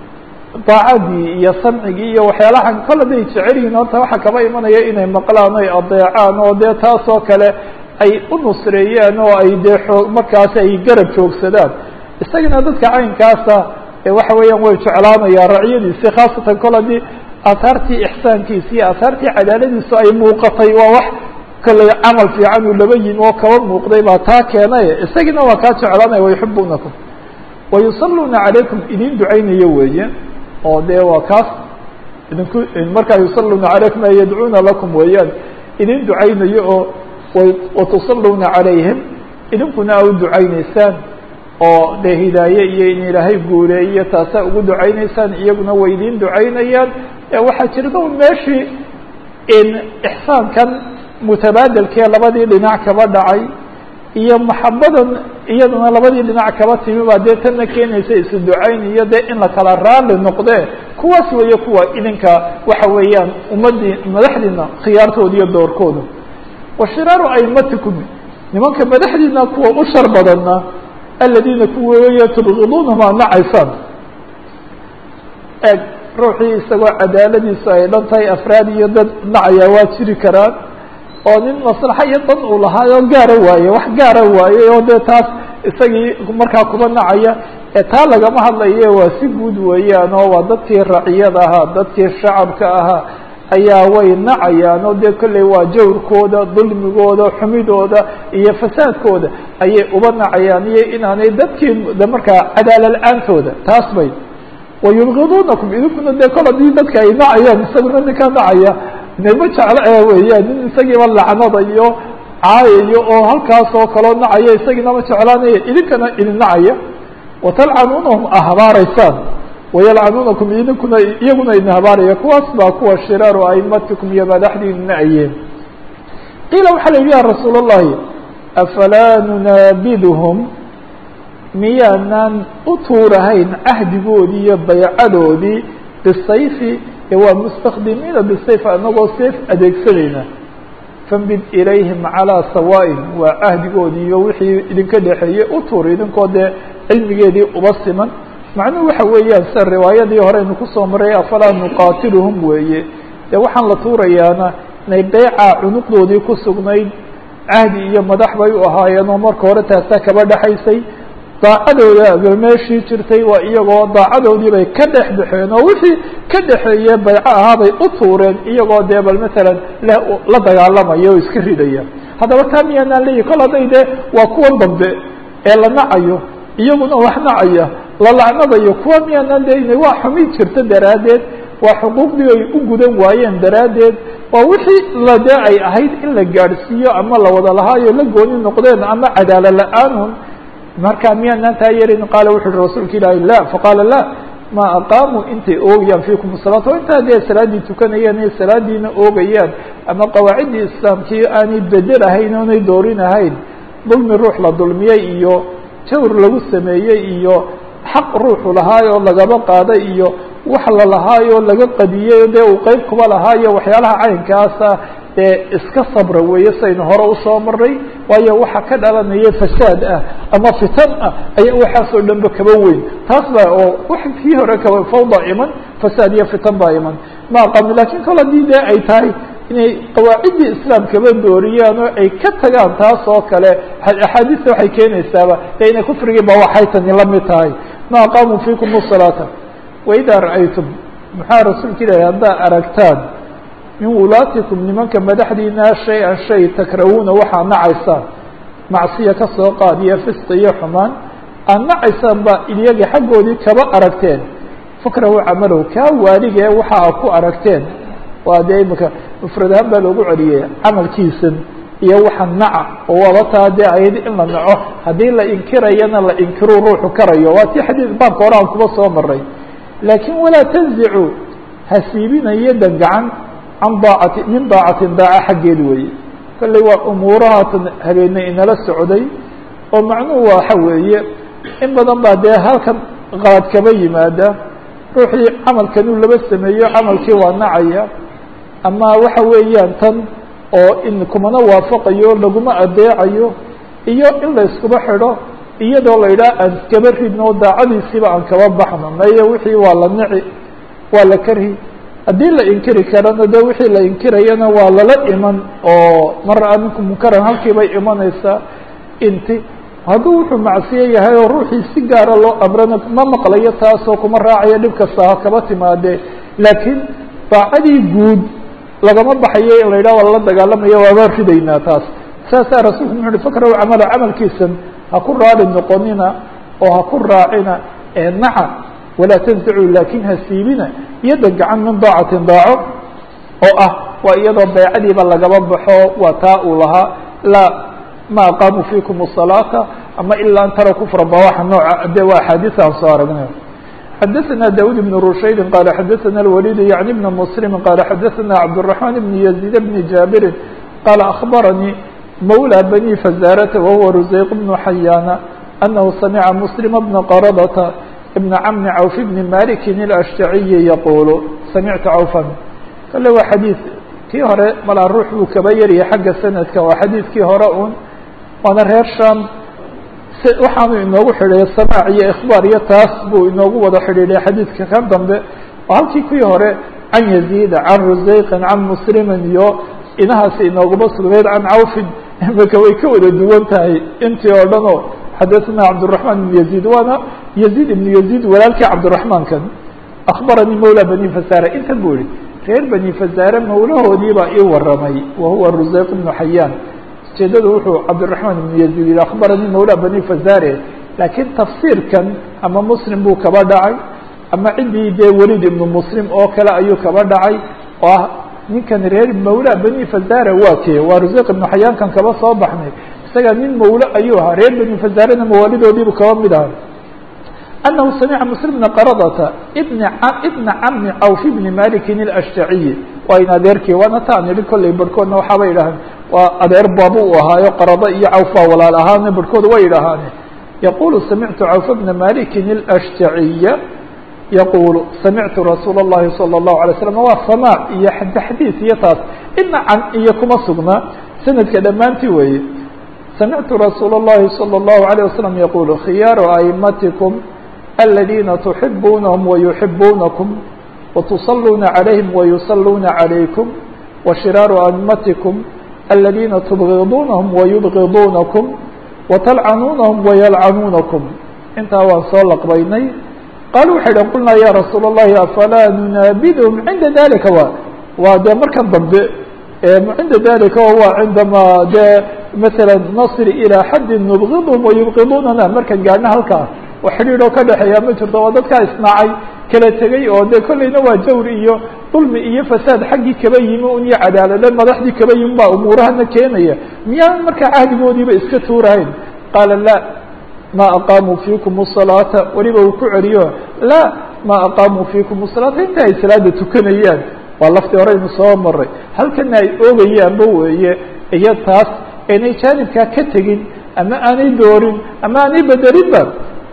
daacadii iyo samcigii iyo waxyaalahan kolle day jecel yihiin horta waxaa kaba imanaya inay maqlaan oy adeecaan oo dee taas oo kale ay u nusreeyeen oo ay dee oo markaasi ay garab joogsadaan isagana dadka caynkaasa waxa weeyaan way jeclaanayaan raciyadiisi khaasatan kol haddii aahaartii ixsaankiisi iyo aahaartii cadaaladiisu ay muuqatay waa wax kale camal fiican uu laba yimi oo kaba muuqday baa taa keenay isagina waa kaa jeclaanaya wayuxibuunakum wayusaluuna calaykum idin ducaynayo weeye oo dee waa kaas idinku markaa yusaluuna calaykum ay yadcuuna lakum weeyaan idin ducaynayo oo watusaluuna calayhim idinkuna a u ducaynaysaan oo dee hidaaye iyo in ilaahay guuleeyo taasaa ugu ducaynaysaan iyaguna way idin ducaynayaan waxaa jirta un meeshii in ixsaankan mutabaadelkee labadii dhinac kaba dhacay iyo maxabadan iyaduna labadii dhinac kaba timi baa dee tanna keenaysa isu ducayn iyo dee in la kala raali noqdee kuwaas weeye kuwa idinka waxa weeyaan ummaddii madaxdiina khiyaartooda iyo doorkooda wa shiraaru aimatikum nimanka madaxdiina kuwa u shar badanna aladiina kuwa weeye tubqiduunahum aad nacaysaan eeg ruuxii isagoo cadaaladiisu ay dhan tahay afraad iyo dad nacaya waa jiri karaan oo nin maslaxa iyo dan uu lahaayoo gaara waaye wax gaara waaye oo dee taas isagii markaa kuba nacaya ee taa lagama hadlaye waa si guud weeyaan oo waa dadkii raciyada ahaa dadkii shacabka ahaa ayaa way nacayaan oo dee kolley waa jawrkooda dulmigooda xumidooda iyo fasaadkooda ayay uba nacayaan iyo inaanay dadkii de markaa cadaala la-aantooda taas bay wayubgiduunakum idinkuna dee kol hadii dadka ay nacayaan isaguna ninkaa nacaya nima jeclo ee weeyaan nin isagiiba lacnadayo caayayo oo halkaas oo kaloo nacaya isagiina ma jeclaanaya idinkana idin nacaya watalcanuunahum a habaaraysaan wayalcanuunakum idinkuna iyaguna idin habaaraya kuwaas baa kuwa shiraaru aimatikum iyo madaxdiinna ayeen qiila waxaa la yidhi ya rasuul الlahi afalaa nunaabiduhum miyaanaan u tuurahayn cahdigoodii iyo baycadoodii bisayfi ee waa mustakdimiina bisayf anagoo sayf adeegsanayna fambid ilayhim calىa sawaaءin waa cahdigoodii iyo wixii idinka dhexeeyey u tuur idinkoo dee cilmigeedii uba siman macnuhu waxa weeyaan sida riwaayadii horeynu kusoo maray afalaa nuqaatiluhum weeye dee waxaan la tuurayaana inay beyca cunuqdoodii ku sugnayd cahdi iyo madax bay u ahaayeen oo marka hore taasaa kaba dhexaysay daacadooda ba meeshii jirtay waa iyagoo daacadoodii bay ka dhex baxeen oo wixii ka dhexeeye bayco ahaabay u tuureen iyagoo dee bal matalan la dagaalamaya oo iska ridaya haddaba taa miyaanaan leeyihi kol hadday dee waa kuwan dambe ee la nacayo iyaguna wax nacaya la lacnadayo kuwa miyaanaan leeyihin waa xumi jirta daraaddeed waa xuquuqdii ay u gudan waayeen daraaddeed waa wixii la dee ay ahayd in la gaadhsiiyo ama la wada lahaayo la gooni noqdeen ama cadaalo la-aanun marka miyaanaan taa yeelin qaala wuxu uhi rasuulka ilaahi la faqaala la ma aqaamuu intay oogayaan fiikum salaata o intaa dee salaaddii tukanayaan inay salaadiina oogayaan ama qawaaciddii islaamkii aanay bedel ahayn oonay doorin ahayn dulmi ruux la dulmiyey iyo jawr lagu sameeyey iyo xaq ruuxu lahaayo lagaba qaaday iyo wax la lahaayo laga qadiyey dee uu qeyb kuba lahaayo waxyaalaha caynkaasa dee iska sabra weeye saynu hore usoo maray waayo waxa ka dhalanaya fasaad ah ama fitan ah ayaa waxaasoo dhanba kaba weyn taas ba oo wax kii hore kaba fawda iman fasaad iyo fitan baa iman ma aqaami lakin kol haddii dee ay tahay inay qawaaciddii islaamkaba dooriyaan oo ay ka tagaan taas oo kale axaadiista waxay keenaysaaba dee inay kufrigii ba waxay tani la mid tahay ma aqaamuu fiikum salaata waidaa ra'aytum maxaa rasuulka ilahi haddaa aragtaan min wulaatikum nimanka madaxdiina shay-an shay takrahuuna waxaa nacaysaan macsiya ka soo qaad iyo fisqi iyo xumaan aad nacaysaan ba iyaga xaggoodii kaba aragteen fakrahu camalow kaa waaligee waxa a ku aragteen waa dee imika mufrad ahaan baa loogu celiyay camalkiisan iyo waxa naca oo waaba taa dee ayad in la naco haddii la inkirayana la inkiru ruuxu karayo waa tii xadiid baabka hore aan kuba soo maray laakiin walaa tanzicu ha siibinayo dangacan can daacati min daacatin daaca xaggeed weeye kolley waa umuurahaatan habeenay inala socday oo macnuhu waxa weeye in badan baa dee halkan qalad kaba yimaada ruuxii camalkanuu laba sameeyo camalkii waa nacaya ama waxa weeyaan tan oo in kumana waafaqayo laguma adeecayo iyo in la iskuba xidho iyadoo la yidhaha aan iskaba ridno daacadiisiiba aan kaba baxno maye wixii waa la nici waa la karhi haddii la inkiri karana de wixii la inkirayana waa lala iman oo mar aminku munkaran halkii bay imanaysaa inti hadduu wuxuu macsiye yahay oo ruuxii si gaara loo amrana ma maqlayo taasoo kuma raacayo dhib kasta ha kaba timaadee laakiin daacadii guud lagama baxayo in la yidhah waa lala dagaalamaya waaba ridaynaa taas saasaa rasuulku muxu uhi fakrahu camala camalkiisan ha ku raali noqonina oo ha ku raacina ee naca walaa tanzicu laakin ha siibina yadda gacan min daacatin daaco oo ah waa iyadoo beecadiiba lagaba baxo waa taa uu lahaa laa ma aqaamu fiikum الصalaata ama ilaa an tara kufra ba waxa nooca de waa axaadiis aan soo aragnay xadaثna daud بن rushaydi qala xadaثna الwalid yaعni بn msلm qala xadaثna cabdالرaحman بn يزيد بn jaabirin qala أخbaranii mawlى bني fazarata wahuwa rusayq بن xayana أnahu samca msلm بna qradta بn cmn cawf بn maliki الأshtaciyi yaqul samictu cawfan kale waa xadiiث kii hore malaa ruux buu kaba yaryahay xagga sanadka waa xadiidkii hore un waana reer sham waxaanu inoogu xidhiiday samaac iyo ikhbaar iyo taas buu inoogu wada xidhiidhay xadiidka kan dambe oo halkii kuwii hore can yaziida can rusayqin can muslimin iyo inahaasi inooguma sugnayd can cawfin imika way ka wada duwan tahay intii oo dhan oo xadaثna cabdالرaحman ibn yaziid waana yaziid ibn yaziid walaalkii cabdالرaحmaankan akbaranii mawla bani fasara intan bu yihi reer bani fasaare mawlahoodii baa ii waramay wahuwa rusayq ibnu xayaan ujeedadu wuxuu cabdiraحman ibnu yaziid yihi akbaranii mawla bani fasare laakiin tafsiirkan ama muslim buu kaba dhacay ama ciddii dee welid ibnu muslim oo kale ayuu kaba dhacay oo ah ninkan reer mawla bani fasare waa kee waa rusayq ibnu xayaankan kaba soo baxnay isaga nin mawle ayuu ahaa reer bani fasarena mawaalidoodiibu kaba mid ahay أنه سمع مسلم بن قرضة بن بن cم cوف بن مالك الأشhتaعي waa in adeerkii waana taan yihi kolley barhkoodna waxaaba yidhaaheen waa adeer baabu u ahaayo qarado iyo cawf baa walaal ahaane barhkood way yidhaahaane يقول سمعت cوف بن مالك الأشhتaعي يقول سمعت رsuuل اللhi صلى الله عليه وسلم waa سماع iyo تxdيث iyo taas ina can iyo kuma sugna sanadka dhammaantii weeye سمعت رsuuل اللhi صلى الله عليه وسلم يقول khiyاaر أئمتكم الذين تحبونهم ويحبونكم وتصلون عليهم ويصلون عليكم وشرار أئمتكم الذين تبغضونهم ويبغضونكم وتلعنونهم ويلعنونكم intaa waan soo lqbaynay qالu waxay dhn qulnaa ya رasuul الlahi afalaa نuنaabdهم عinda ذalika wa waa de markan dambe عinda ذalika waa cindama de mثalا نصr إلى xadi نبغضهم ويبغضونana markan gaadhna halkaa oo xidhiid oo ka dhexeeya ma jirto oo dadkaa isnaacay kala tegey oo de kollayna waa jawri iyo dulmi iyo fasaad xaggii kaba yimi un iyo cadaalade madaxdii kaba yimi baa umuurahana keenaya miyaan markaa cahdigoodiiba iska tuurahayn qaala la ma aqaamuu fiikum الصalaata weliba uu ku celiyo la ma aqaamuu fiikum الصalaata inta ay salaada tukanayaan waa laftii horeynu soo maray halkana ay oogayaanba weeye iyo taas aynay jaanibkaa ka tegin ama aanay doorin ama aanay bedelinba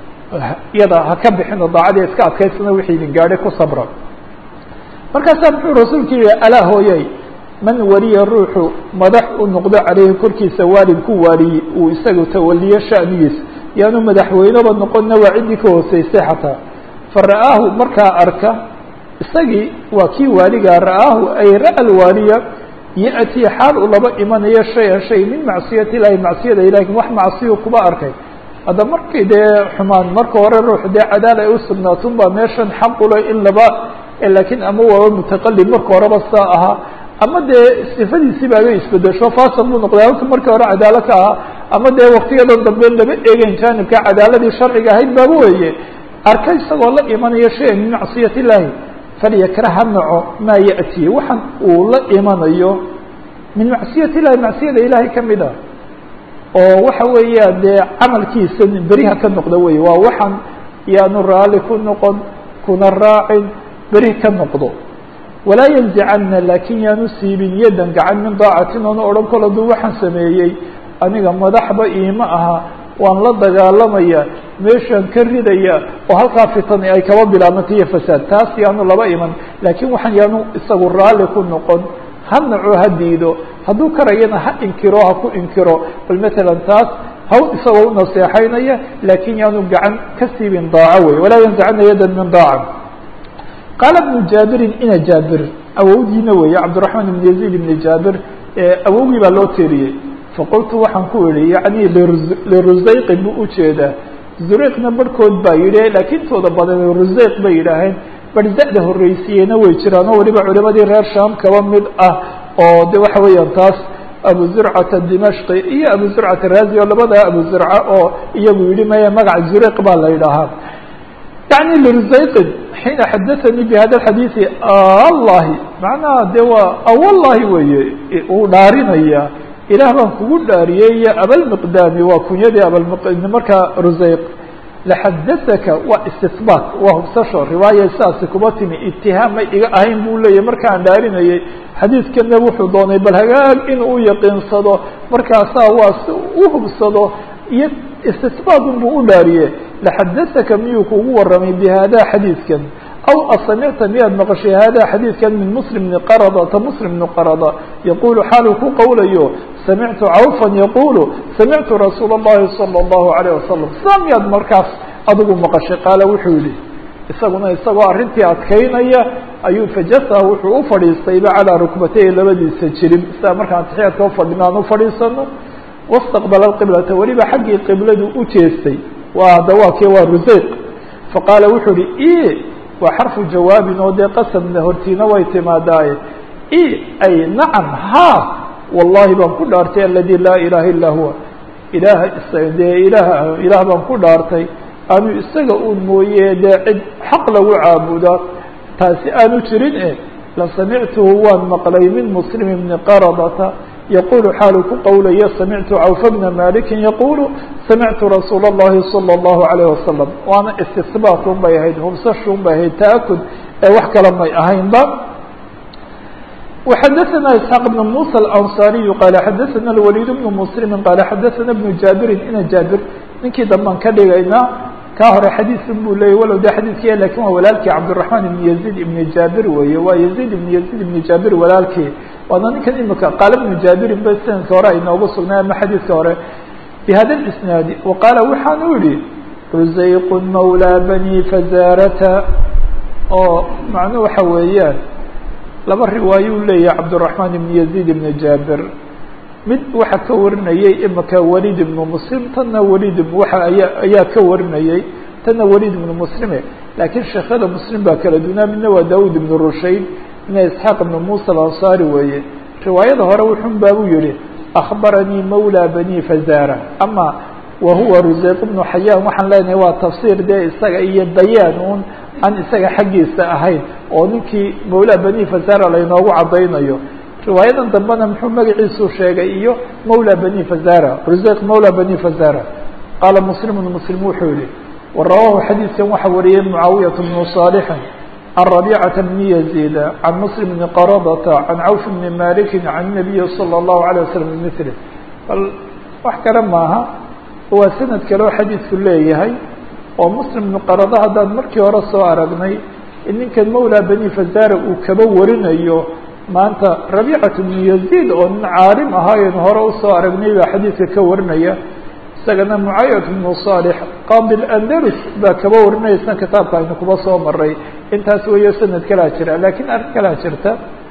iyada ha ka bixino daacadii iska adkaysana wixii idin gaadhay ku sabra markaasaa muxuu rasuulku yihi alaa hooyey man waliya ruuxu madax u noqdo caleyhi korkiisa waalid ku waaliyi uu isagu tawaliyo sha'nigiisa yaanu madaxweyneba noqonna waa ciddii ka hooseysay xataa fa ra'aahu markaa arka isagii waa kii waaligaa ra'aahu ay ra'a lwaaliya ya'tii xaal uu laba imanayo shay-an shay min macsiyati illaahi macsiyada ilahi wax macsiyu kuba arkay hadda markii dee xumaan marka hore ruux dee cadaal ay u sugnaatun baa meeshan xaqule in laba laakiin ama waaba mutaqalib marka horeba saa ahaa ama dee sifadiisii baaba isbedesho fasal buu noqday halka markii hore cadaalo ka ahaa ama dee waktiyadan dambe lama eegeyn jaanibka cadaaladii sharciga ahayd baaba weeye arka isagoo la imanayo shay-an min macsiyat illaahi falyakrah ha naco maa ya'tii waxaan uu la imanayo min macsiyat illahi macsiyada ilaahay kamid ah oo waxa weeya dee camalkiisa beriha ka noqda wey waa waxaan yaanu raali ku noqon kuna raacin beri ka noqdo walaa yanzicana laakin yaanu siibin yadan gacan min daacatin oona odhan kol hadduu waxaan sameeyey aniga madaxba iima aha waan la dagaalamaya meeshaan ka ridaya oo halkaa fitani ay kaba bilaabantay iyo fasaad taas yaanu laba iman laakiin waxaan yaanu isagu raalli ku noqon ha naco ha diido hadduu karayana ha inkiro ha ku inkiro bal matalan taas haw isagoo u naseexaynaya laakiin yaanu gacan ka siibin daaco wey walaa yanzicana yadan min daaca qaala bnu jaabirin ina jaabir awowdiina weeye cabdiraxmaan ibn yaziid ibni jaabir awowgii baa loo teeriyey faqultu waxaan ku idhi yacni lirusayqi buu ujeedaa zureyqna barhkood baa yidhi laakiin tooda badan rusayq bay yidhaaheen barzada horreysiiyeyna way jiraan oo weliba culimadii reer shaam kaba mid ah oo de waxa weeyaan taas abu zurcata dimashqi iyo abu zurcata raazi oo labadaa abu zurca oo iyagu yidhi maya magaca zureyq baa la yidhaahaa yani lirusayqin xiina xadaanii bi hada xadiidi allahi macnaha de waa awallahi weeye uu dhaarinaya ilaah baan kugu dhaariyey iyo abalmiqdaami waa kunyadii abalm markaa rusayq laxadasaka waa istihbaat waa hubsasho riwaaya sidaasi kuma timi itihaam may iga ahayn buu leeyahy markaan dhaarinayay xadiidkana wuxuu doonay bal hagaag inuu u yaqiinsado markaasaa waa si u hubsado iyo istihbaatun buu u dhaariye laxadasaka miyuu kugu waramay bi hada xadiidkan aw asamicta miyaad maqashay hada xadiidkan min muslim bni qaradata muslim bni qarada yaqulu xaaluu ku qowlayo samictu cawfan yaqulu samictu rasuula اllahi salى اllahu alayh wasalam sidaa miyaad markaas adigu maqashay qaala wuxuu yihi isaguna isagoo arrintii adkaynaya ayuu fajasa wuxuu u fadhiistayba calaa rukbatayhi labadiisa jirib sidaa markaan taxiyaadka ufadhino aan ufadhiisano wastaqbala qiblata weliba xaggii qibladu u jeestay waa hadda waa kii waa ruseyq faqaala wuxuu ihi i waa xarfu jawaabin oo dee qasamna hortiina way timaadaaye i ay nacam ha wallahi baan ku dhaartay aladi laa ilaha illaa huwa ilaah dee ilaah ilaah baan ku dhaartay aanu isaga un mooye dee cid xaq lagu caabuda taasi aanu jirin e la samictuhu waan maqlay min muslim bni qaradata yaqulu xaalu ku qowlaya samictu cawfa bna malikin yaqulu samictu rasuula اllahi salى اllahu alayh wasalam waana istisbaat un bay ahayd hubsashu un bay ahayd ta'akud ee wax kale may ahaynba وxadثna isحاq بن muسى الأنصاriي qال xadثna الوليد بن مسلم qال xadثna بن jaabirin ina jaabir ninkii dambaan ka dhigayna kaa hore xadiiثun buu leeyay walow de xadiiثki lakin waa walaalkii cabdالرحمن بن يزيد بن jaabir weeye waa يزيد بن يزيد بن jaabir walaalkii waana ninkan imika qaal بن jaabirin ba sanadka hore ay noogu sugnay ama xadiiثka hore بhada الإسناaد وqaala waxaan u yihi rusayq mawlى bني fazarata oo macnu waxa weeyaan laba riwaayo u leeyahay cabdالرaحman ibn يزيد ibn jaabir mid waxa ka warinayay imika walid ibnu muslim tanna walid waa aya ayaa ka warinayay tanna walid ibnu muslime laakiin sheekhada muslim baa kala dunaa midna waa daud ibn rushayd midna isxaaq ibn musa alanصari weeye riwaayada hore wuxun baabuu yihi akbaranii mawlى bani fazara ama wa huwa rusayq ibnu xayaan waxaan leenahay waa tafsiir dee isaga iyo bayaan un aan isaga xaggiisa ahayn oo ninkii mawla bani fazara laynoogu caddaynayo riwaayadan dambena muxuu magaciisu sheegay iyo mawla bani fazara rusayq mawla bani fazara qaala muslimun muslim wuxuu yihi warawahu xadiidkan waxaa wariyey mucaawiyat bnu صaalixin can rabicata bni yaziida can muslim bni qaradata can cawf bni maliki can nabiyi salى اllahu alيه wasalam bimili bal wax kale maaha waa sanad kaleo xadiidku leeyahay oo muslim bnu qarada haddaan markii hore soo aragnay ninkan mawla bani fazara uu kaba warinayo maanta rabiicat bnu yaziid oo nin caalim ahaayenu hore usoo aragnay baa xadiidka ka warinaya isagana mucaayad bnu saalix qaadi andalus baa kaba warinaysa kitaabka aynu kuba soo maray intaas weeyo sanad kalaa jira lakiin arrin kalaa jirta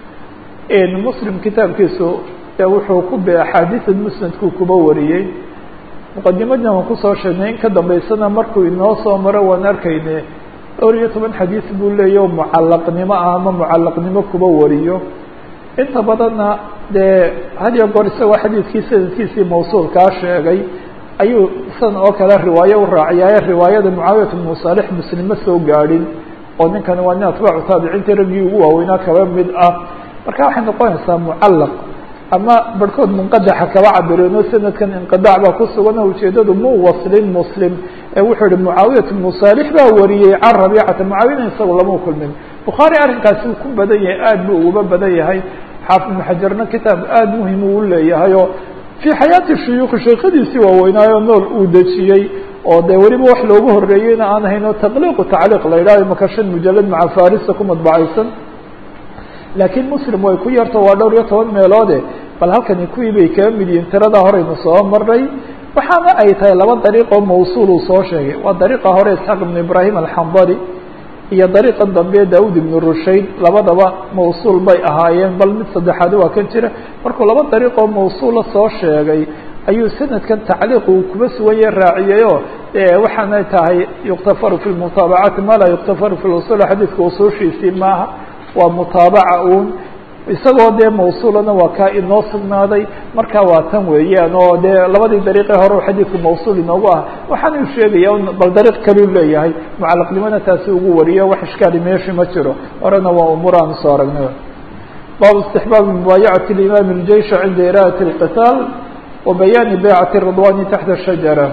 muslim kitaabkiisu wuxuu ku be axaadiisan musnadkuu kuba wariyey muqadimadna waan kusoo sheegnay in ka dambaysana markuu inoo soo maro waan arkayne dhowr iyo toban xadiis buu leeya o mucalaqnimo ah ama mucalaqnimo kuba wariyo inta badanna dee had iyo goor isagoo xadiidkii sanadkiisii mawsuulkaa sheegay ayuu san oo kale riwaayo u raaciyaaye riwaayada mucaawiyat bnu saalix muslim ma soo gaadhin oo ninkani waa nin atbaacu taabiciintii raggii ugu waaweynaa kaba mid ah marka waxay noqonaysaa mucallaq ama barhkood munqadaxa kaba cabireenoo sanadkan inqidac baa ku sugan oo ujeedadu muu waslin muslim ee wuxuu ihi mucaawiyat bnu saalix baa wariyey can rabiicata mucaawiyana isagu lama kulmin bukhaari arrinkaasi uu ku badan yahay aad buu uguba badan yahay xaafid ibnu xajarna kitaab aada muhim uu leeyahay oo fii xayaati shuyuukhi sheekadiisii waaweynaayo nool uu dejiyey oo dee weliba wax loogu horeeyeyna aan ahayn oo taqliiqu tacliiq la yidhahyo maka shan mujalad maca farisa ku madbacaysan laakiin muslim way ku yarto waa dhowr iyo toban meeloode bal halkani kuwii bay kaga mid yihiin tiradaa horeynu soo maray waxaana ay tahay laba dariiqoo mawsuul uu soo sheegay waa dariiqa hore isxaaq ibnu ibraahim alxambari iyo dariiqan dambe daawud ibnu rushayd labadaba mawsuul bay ahaayeen bal mid saddexaad waa kan jira markuu laba dariiqoo mawsuula soo sheegay ayuu sanadkan tacliiq uu kuba sugaye raaciyayoo waxaanay tahay yuktafaru fi lmutaabacaati ma laa yuktafaru fi usul xadiidka usuushiisii maaha waa mutaabaca uun isagoo dee mawsuulana waa kaa inoo sugnaaday marka waa tan weeyaan oo dee labadii dariiqee hore xadiidku mawsuul inoogu ah waxaanu sheegaya bal dariiq kaluu leeyahay mucalaqnimona taasi ugu wariyo wax ishkaali meeshi ma jiro horena waa umuur aan usoo aragnay baabu istixbaabi mubaayacati limaami اljeysha cinda iraadati اlqitaal wa bayaani baycati ridwani taxta shajara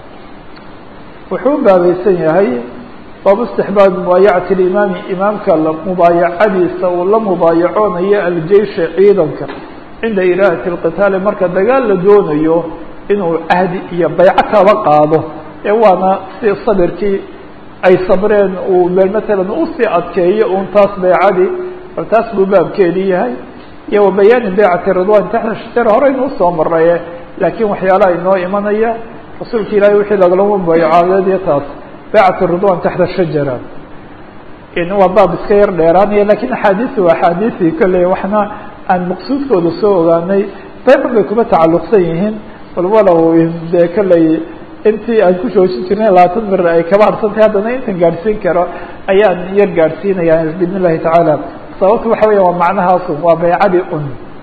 wuxuu baabaysan yahay baabu istixbaabi mubaayacati limaami imaamka mubaayacadiisa uu la mubaayacoonayo aljeysha ciidanka cinda iraadati اlqitaali marka dagaal la doonayo inuu cahdi iyo bayco kaba qaado ee waana si sabirkii ay sabreen uu matalan usii adkeeyo un taas baycadii bal taas buu baabkeedii yahay iyo wa bayaani baycati ridwan taxta shajara horeynu usoo maraye laakiin waxyaalaha inoo imanaya rasuulka ilaahay wixii lagalama mubaayacaadeediyo taas baycat ridwan taxta shajara waa baab iska yar dheeraanaya lakiin axaadiisi waa axaadiisii kolley waxna aan maqsuudkooda soo ogaanay baycun bay kuma tacalluqsan yihiin bal walow dee kolley intii aan ku joojin jirnay labaatan mir ay kaba harsantahay haddana intan gaadhsiin karo ayaan yar gaadhsiinaya biidn illahi tacaala sababta waxa weya waa macnahaasu waa baycadii un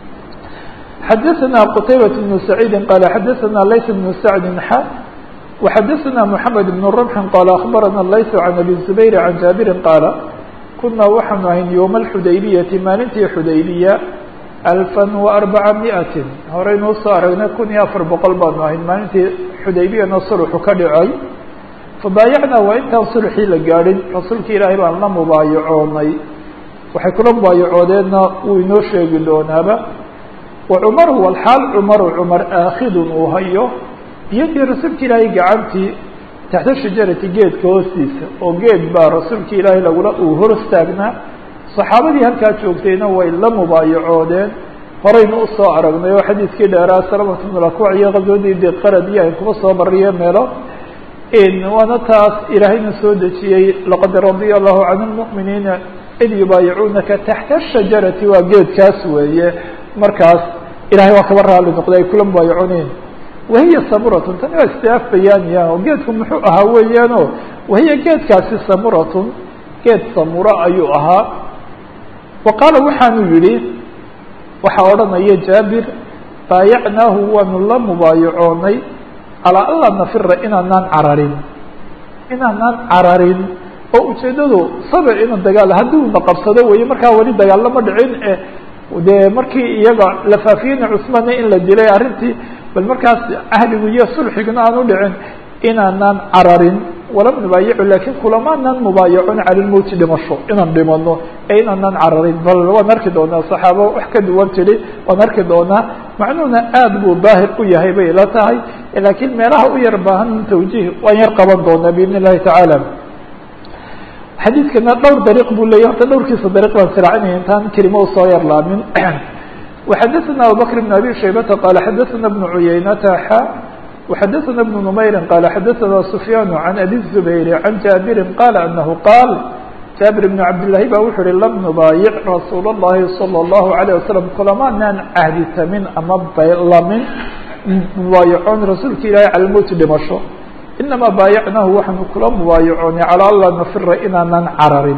xadaثna qtaybaة بن سacيidi qala xadaثna layث بن sacdi xa وxadaثna mحamed بن رمح qala aخbarana layث عan abi زubayr عan jaabiri qaala kunaa waxaanu ahayn yowma اxudaybiyati maalintii xudaybiya alفa وarbaca miئati horeynuu soo aragnay kun iyo afar boqol baanu ahayn maalintii xudaybiyana sulxu ka dhicay fabaayacnaa waa intaan sulxii la gaadhin rasuulka ilaahay baan la mubaayacoonay waxay kula mubaayacoodeenna wuu inoo sheegi doonaaba wacumaru walxaal cumaru cumar aakhidun uu hayo biyadii rasuulka ilaahay gacantii taxta shajarati geedka hoostiisa oo geed baa rasuulka ilaahay lagula uu hor istaagnaa saxaabadii halkaa joogtayna way la mubaayacoodeen horeynu usoo aragnay oo xadiidkii dheeraa salamatu bn akwac iyo qaswadii diqarad iyo ay kuma soo mariye meelo waana taas ilaahayna soo dejiyey laqad radia allahu can lmu'miniina id yubaayicuunaka taxta shajarati waa geedkaas weeye markaas ilahay waa kaba raali noqday ay kula mubaayacooneen wahiya samuratun tani waa istiaaf bayaaniya oo geedku muxuu ahaa weeyaano wahiya geedkaasi samuratun geed samuro ayuu ahaa wa qaala waxaanu yihi waxaa odhanaya jaabir baayacnaahu waanu la mubaayacoonay calaa anlaa nafira inaanaan cararin inaanaan cararin oo ujeedadu sabir ina dagaal haddii una qabsado weeye markaa weli dagaal lama dhicin e dee markii iyaga la faafiyeyna cusmaanna in la dilay arrintii bal markaas cahdigu iyo sulxiguna aan u dhicin inaanaan cararin walam nubaayicu lakin kulamaanaan mubaayacon cala lmowti dhimasho inaan dhimano ee inaanaan cararin bal waan arki doonaa saxaabo wax ka duwan tidhi waan arki doonaa macnuhuna aad buu daahir u yahay bay ila tahay laakiin meelaha u yar baahan tawjiih waan yar qaban doonaa biidn illahi tacaala xadiidkana dhowr dariiq buu leeyahy horta dhowrkiisa dariiq baan siraacinaya intaan kelimo usoo yarlaamin وxadثna abubكر بن abي شhaybةa qال xadثna بن عuyaynata xa وxadثna بن نmayri qال xadثna سfyاn عan abي الزbayr عan jaaبiri qال أنه qاal jaaبir بن cabdاللahi ba wuxu uhi lm nubaayic rasuul الlahi صلى الlaهu عalيه waسلم kulamanaan cahditamin ama lamin mubaayacoon rasuulka ilahi calى mowti dhimasho inama baayacnahu waxaanu kula mubaayacoonay calى anla nafira inaanan cararin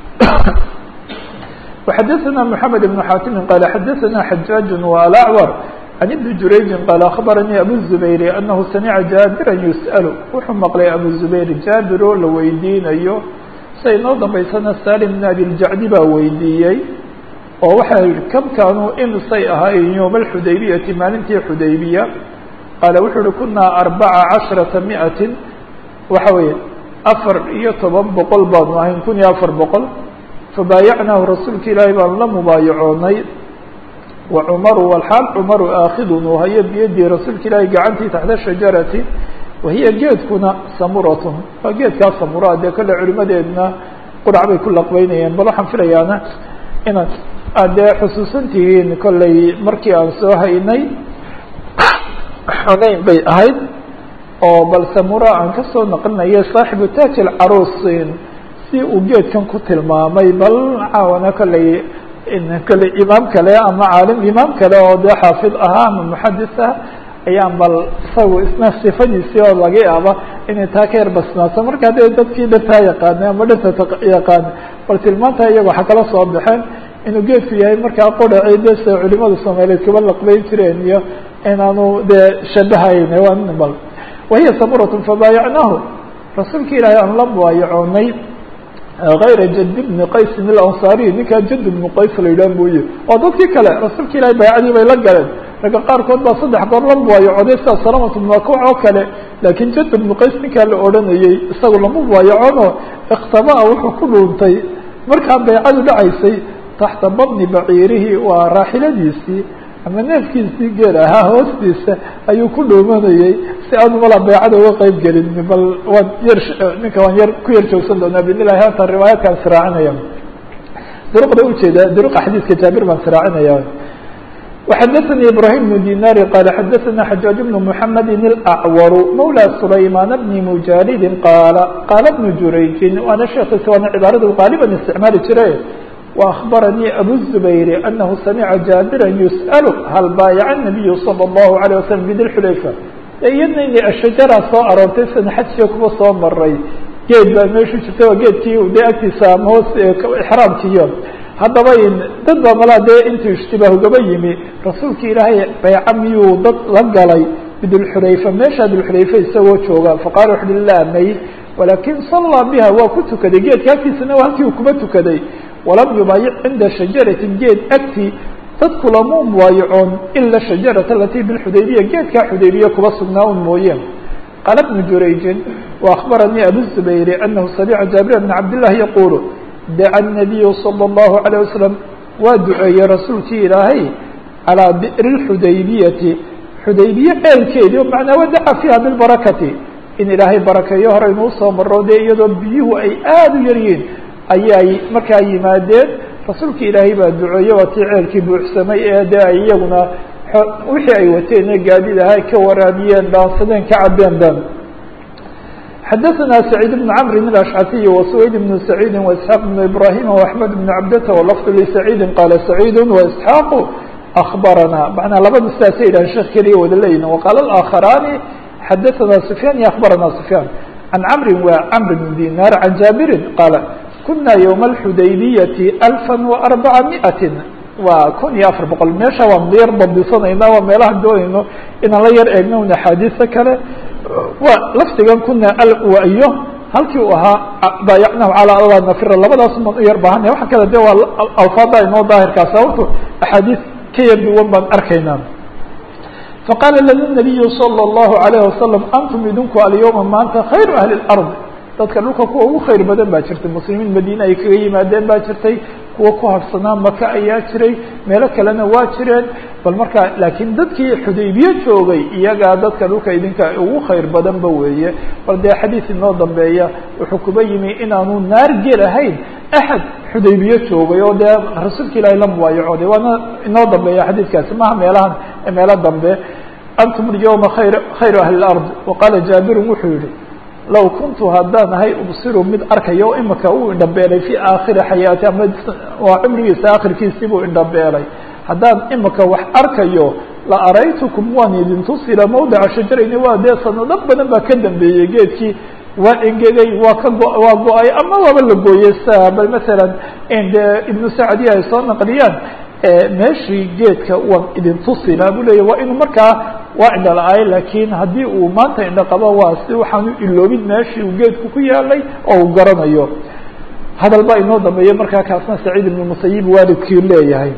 وxadثna محamed بن xاtimi qال xadثna xajاaج وalأcwr عan iبni jurayji qال aخbaranii abu الزubayr أnahu samica jaabira yusأl wuxuu maqlay abu زubayr jaabir oo la weydiinayo say noo dambaysana salim بn abi اljacdi baa weydiiyey oo waxaa yihi kam kaanuu imisay ahaayeen yowma اxudaybiyati maalintii xudaybiya qaala wuxuu uhi kunaa arbaca caشhرaةa miئati waxa weeye afar iyo toban boqol baanu ahayn kun iyo afar boqol fabaayacnaahu rasuulka ilaahay baanu la mubaayacoonay wa cumaru walxaal cumaru aakhidun uu hayo biyadii rasuulka ilaahay gacantii taxta shajarati wahiya geedkuna samuratun waa geedkaa samura dee kolle culimadeedna qurac bay ku laqbeynayeen bal waxaan filayaana inaad aad dee xusuusan tihiin kollay markii aan soo haynay xunayn bay ahayd oo bal samura aan kasoo naqlinaya saaxibu taaj alcaruusin si uu geedkan ku tilmaamay bal caawana kolley kolley imaam kale ama caalim imaam kale oo dee xaafid ahaa ama muxadis ah ayaan bal isagu isna sifadiisii oo laga yaaba inay taa ka yar basnaato marka dee dadkii dhantaa yaqaanay ama dhanta yaqaana bal tilmaanta iyaga waxaa kala soo baxeen inuu geedku yahay markaa qodaci de se culimada soomaaliyeed kaba laqbeyn jireen iyo inaanu dee shabahayn bal wahiya samuratun fabaayacnaahu rasuulka ilaahay aan la mubaayacoonay غayra jad bni qaysin اlanصariy ninkaa jad bnu qays la yidhah mooye oo dadkii kale rasuulka ilahay baycadii bay la galeen ragga qaarkood baa saddex goor la mubaayacoday sida salamat bnu akuc oo kale laakiin jad bnu qays ninkaa la odhanayey isagu lama mubaayacono ikhtabaa wuxuu ku dhuuntay markaa baycadu dhacaysay taxta badni baciirihi waa raaxiladiisii ama neefkiisii geel ahaa hoostiisa ayuu ku dhuumanayey si aanu mala baycada uga qeyb gelin bal waan yar ninka waan yar ku yar joogsan doonaa bidn illahi hata riwaayaadkaan siraacinaya duruqda ujeeda duruqa xadiiska jaabir baan siraacinaya وxadثnي ibrahيم بن dinاr qال xadثna xajاaج بن محamd الأعwr mولى سlayman بن mujاld qاl qاl بن jurayji waana sheekis waana cibaarada qaaliba isticmaali jire وأخبرني أبو الزبير أنه سمع جابرا يسأل هل بايع النبي صلى الله عليه وسلم بذي الحليفة iyadna inay ashajara soo aroortay sana xajkiga kuba soo maray geed baa meeshu jirta waa geedkii dee agtiisa ama hoos exraamkiiyo haddaba dad baa malaa dee intuu ishtibaahugaba yimi rasuulka ilaahay bayca miyuu dad la galay bidulxulayfa meesha dulxulayfa isagoo jooga faqala wuxu uhi laa may walakin sallaa biha waa ku tukaday geedka agtiisana waa halkii uu kuba tukaday walam yubaayic cinda shajaratin geed agtii dadku lama mubaayacoon ila shajarata alatii bilxudaybiya geedkaa xudaybiya kuba sugnaa un mooye qaala bnu jurayjin waأخbaranii abu zubayri anahu samica jaabir bna cabdillahi yaqulu daca الnabiyu salى الlahu عalيه wasalam waa duceeyey rasuulkii ilaahay calىa bi'ri اxudaybiyati xudaybiye ceelkeedii macnaa wadaca fiiha bilbarakati in ilaahay barakeeyo hore inuu soo maro dee iyadoo biyuhu ay aada u yaryihiin ayay markaa yimaadeen rasuulka ilaahay baa duceeye waa tii ceelkii buuxsamay ee dee ay iyaguna wixii ay wateen ee gaadid ahay ka waraabiyeen dhaansadeen ka cabeen dhan xadaثna سacيid بن cmr الأشcasiي وسwayd بن سacيidi وإسحاaq بن إbrahيm وأحmed بن cabdta وlفظ لسacيidi qاla سacيid وإسحاaq أخbarana manaa labada sidaasa yidhahan sheek keliya wada leeyihin وqاala الآkخراni xadaثna سفyاn iyo أخbarana سفyاn عan cmri wa cmr بن dinar عan jaaبiri qاala kuna yوم الxudaybiyati ألفا وأربعa مئaة waa kun iyo afar boqol meesha waan yar dabdisanayna waa meelaha doonayno inaan la yar eegno un axaadiisa kale waa lafdigan kuna alwayo halkii uu ahaa baayacnahu calى alla nafira labadaas baan u yar baahanaya waxa kale de waa alfaada inoo daahirkaa sababto axaadiis ka yar duwan baan arkaynaa faqaala lana nabiyu salى الlahu عalayه wasalam antum idinku alyawma maanta khayru ahli اlأrض dadka dhulka kuwa ugu khayr badan baa jirtay muslimiin madiine ay kaga yimaadeen baa jirtay kuwa ku harsanaa maka ayaa jiray meelo kalena waa jireen bal marka laakiin dadkii xudaybiye joogay iyagaa dadka dhulka idinka ugu khayr badanba weeye bal dee xadiis inoo dambeeya wuxuu kuba yimi inaanu naar gelahayn axad xudaybiye joogay oo dee rasuulka ilaahay la mubaayacooday waana inoo dambeeya xadiidkaasi maha meelahan meelo dambe antum alyawma khayr khayru ahli lard waqaala jaabirun wuxuu yihi low kuntu haddaan ahay ubsiru mid arkayo imika uu indhabeelay fii aakhiri xayaati ama waa cumrigiisa aakhirkiisii buu indhabeelay haddaan imika wax arkayo la araytukum waan idin tusila mawdica shajarayni waa dee sanado badan baa ka dambeeyey geedkii waa engegay waa ka go waa go-ay ama waaba la gooyey sa bal masalan de ibnu sacdiya ay soo naqliyaan meeshii geedka waan idin tusila buu leya waa inuu markaa waa indha la-ay laakiin haddii uu maanta indha qabo waa si waxaanu iloobin meeshii uu geedku ku yaalay oo uu garanayo hadal baa inoo dambeeyey markaa kaasna saciid ibn musayib waalidkii leeyahay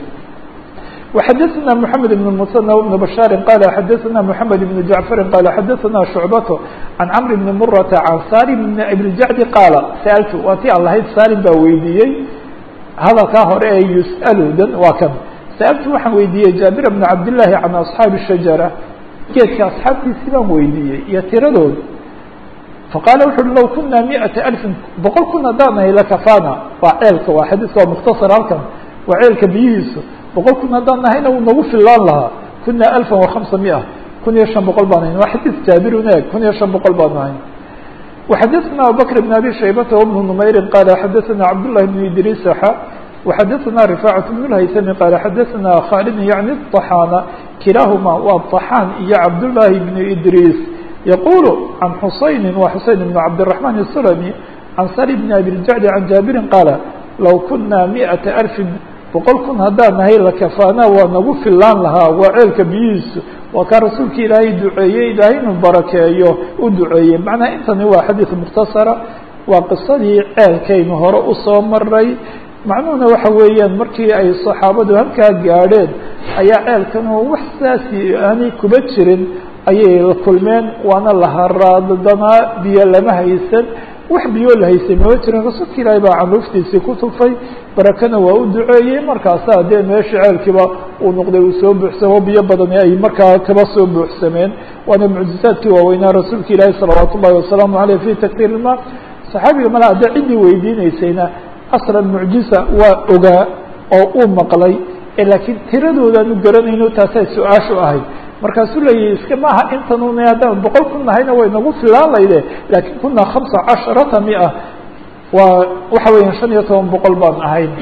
وxadثna محamed بن المثنى وبن بشhاaر qال xadثna محamed بن جعفر qال xadثna شhuعبة عن cمر بن مرة عن saلم بن أبiالجعد qاaل sألت waa ti an lahayd salim baa weydiiyey hadalkaa hore ee yusأl dan waa kan sألtu waxaan weydiiyey jaaبir بن cabdاللahi عan أصحaabi الشhaجرة geedka أصxaabtiisii baan weydiiyey iyo tiradood faqaala wuxu uhi low kuna miئaةa ألفin boqol kun haddaan nahay lakafana waa ceelka waa xadiiska waa mukhtasar halkan waa ceelka biyihiisu boqol kun haddaan nahayna wuu nagu filaan lahaa kuna alfa وahamsa miئة kun iyo شhan boqol baan hayn waa xadiis jaabirun eeg kun iyo شhan boqol baan nahayn وxadثna abubكر بن abi shaybata وبن نmayri qala xadثna cabdاللahi بن idriis xa وxadثna رفاعة بن الhayثmi qala xadثna khالد yعnي الطحاna kilaahuma waa طحاn iyo cabdاللahi بن idriis yqul عan xusayni wa xuseyn بن cabdالرحمن السلمي عan sali بن abi الجعد عan jaabirin qaala low kuna miئaةa ألفi boqol kun haddaan nahay lakafaana waa nagu filaan lahaa waa ceelka biyihiisu waa kaa rasuulka ilaahay duceeyey ilaahay inuu barakeeyo u duceeyey macnaha intani waa xadiid mukhtasara waa qisadii ceelkaynu hore usoo maray macnuhuna waxa weeyaan markii ay saxaabadu halkaa gaadheen ayaa ceelkan oo wax saasi aanay kuba jirin ayay la kulmeen waana la haraaddanaa biyo lama haysan wax biyo la haysay mama jirin rasuulka ilaahay baa canuuftiisii ku tufay barakana waa u duceeyey markaasaa dee meeshii ceelkiiba uu noqday uu soo buuxsamo biyo badani ay markaa kaba soo buuxsameen waana mucjizaadkii waaweynaa rasuulka ilaahi salawaat ullahi wasalaamu aleyh fi taktiir ilma saxaabiga mala hadda ciddii weydiinaysayna aslan mucjiza waa ogaa oo uu maqlay laakiin tiradoodaanu garanayno taasay su-aashu ahayd markaasuu leeyahy iska maaha intanuna haddaan boqol kun nahayna way nagu filaan layde laakiin kuna hamsa casharata mia waa waxa weeyaan shan iyo toban boqol baan ahayn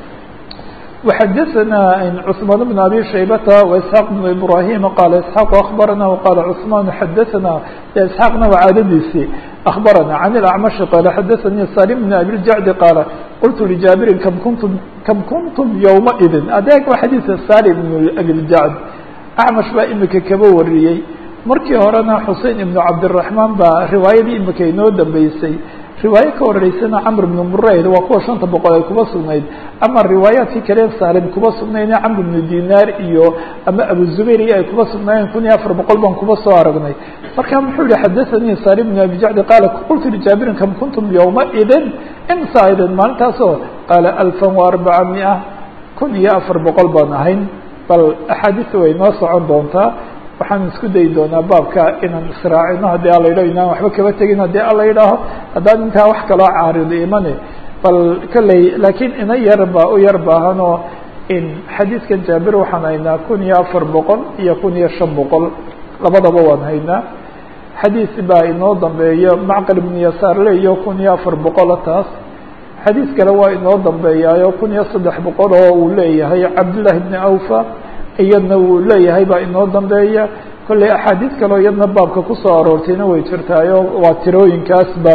وxadثna cثmaan بن abi shaybata وإسحاaq بن ibrahim qala isحاaq aخbarana وqala cثmaan xadaثna isحaaqna waa caadadiisii aخbarana عan الأcmaشhi qala xadaثanii salim بn abiljacdi qaala qultu ljaabirin kam kuntum kam kuntum ywmaئidi adeeg waa xadiiثa salim بn abiljacd acmash baa imika kaba wariyey markii horena xusein ibnu cabdiraxmaan baa riwaayadii imika inoo dambeysay riwaayo ka horeysana camr ibnu murayd waa kuwa shanta boqol ay kuba sugnayd ama riwaayaadkii kale saalim kuba sugnayne camr ibnu dinaar iyo ama abu zubayr iyo ay kuba sugnaayeen kun iyo afar boqol baan kuba soo aragnay marka muxuu yihi xadathanii salim ibnu abi jacdi qaala qultu lijaabirin kam kuntum yowmaidin imsa idin maalintaasoo qaala alfan wa arbaca mia kun iyo afar boqol baan ahayn bal axaadiista way noo socon doontaa waxaan isku dayi doonaa baabka inaan israacino haddii ala yidhaho inaan waxba kaba tegin haddii ala yidhaaho haddaan intaa wax kaloo caarido imane bal kolley laakiin ina yar baa u yar baahanoo in xadiidkan jaabir waxaan haynaa kun iyo afar boqol iyo kun iyo shan boqol labadaba waan haynaa xadiis baa inoo dambeeyo macqal ibnu yasaar leeyo kun iyo afar boqola taas xadiis kale waa inoo dambeeyaayo kun iyo saddex boqol oo uu leeyahay cabdullahi bni awfa iyadna wuu leeyahay baa inoo dambeeya kolley axaadiis kaleo iyadna baabka kusoo aroortayna way jirtaayo waa tirooyinkaasba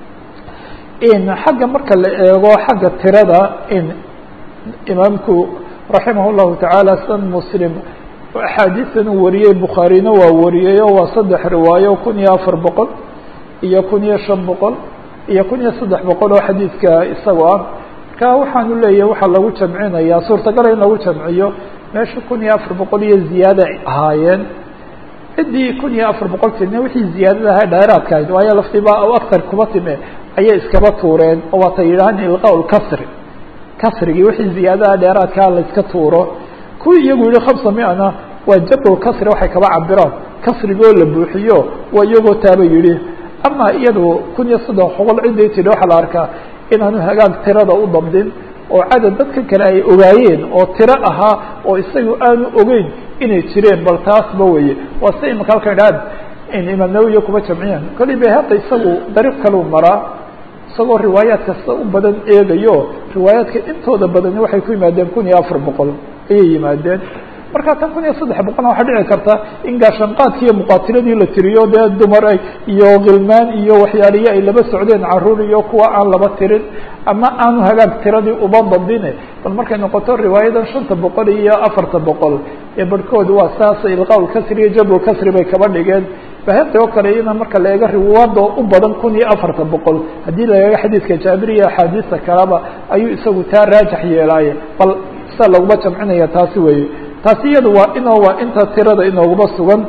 in xagga marka la eego xagga tirada in imaamku raximah llahu tacaala san muslim axaadiistan uu wariyey bukhaarina waa wariyeyo waa saddex riwaayo kun iyo afar boqol iyo kun iyo shan boqol iyo kun iyo saddex boqol oo xadiidka isago ah marka waxaanu leeyahay waxaa lagu jamcinayaa suurtagala in lagu jamciyo meesha kun iyo afar boqol iyo ziyaada ay ahaayeen ciddii kun iyo afar boqol time wixii ziyaadada ahaa dheeraadka ahayd waayo laftiba o aktar kuba time ayay iskaba tuureen oo waatay yidhahaan ilqaa lkasri kasrigii wixii ziyaadaha dheeraadkaa la iska tuuro kuwii iyagu yihi khamsa miana waa jabr kasri waxay kaba cabiraan kasrigoo la buuxiyo waa iyagoo taaba yidhi ama iyadu kun iyo soddon boqol ciday tidhi waxaa la arkaa inaanu hagaag tirada u dabdin oo cadad dadka kale ay ogaayeen oo tiro ahaa oo isagu aanu ogeyn inay jireen bal taasba weye waa si imaka halkan idhaad in imaam nawowiya kuma jamciyaan kolli bay hadda isagu dariiq kaluu maraa isagoo riwaayaad kasta u badan eegayo riwaayaadka intooda badani waxay ku yimaadeen kun iyo afar boqol ayay yimaadeen marka tan kun iyo saddex boqolna waxaa dhici karta in gaashanqaadkii iyo muqaatiladii la tiriyo dee dumar iyo khilmaan iyo waxyaalihi ay laba socdeen caruur iyo kuwa aan laba tirin ama aanu hagaag tiradii uba dabdine bal markay noqoto riwaayadan shanta boqol iyo afarta boqol ee barhkooda waa saas ilqaa kasri iyo jabr kasri bay kaba dhigeen bahebta oo kale iyana marka la eego riwaado u badan kun iyo afarta boqol haddii la eego xadiidka jaabir iyo axaadiista kaleba ayuu isagu taa raajax yeelaaye bal sa laguma jamcinaya taasi weeye taasi iyada waa inoo waa inta tirada inooguma sugan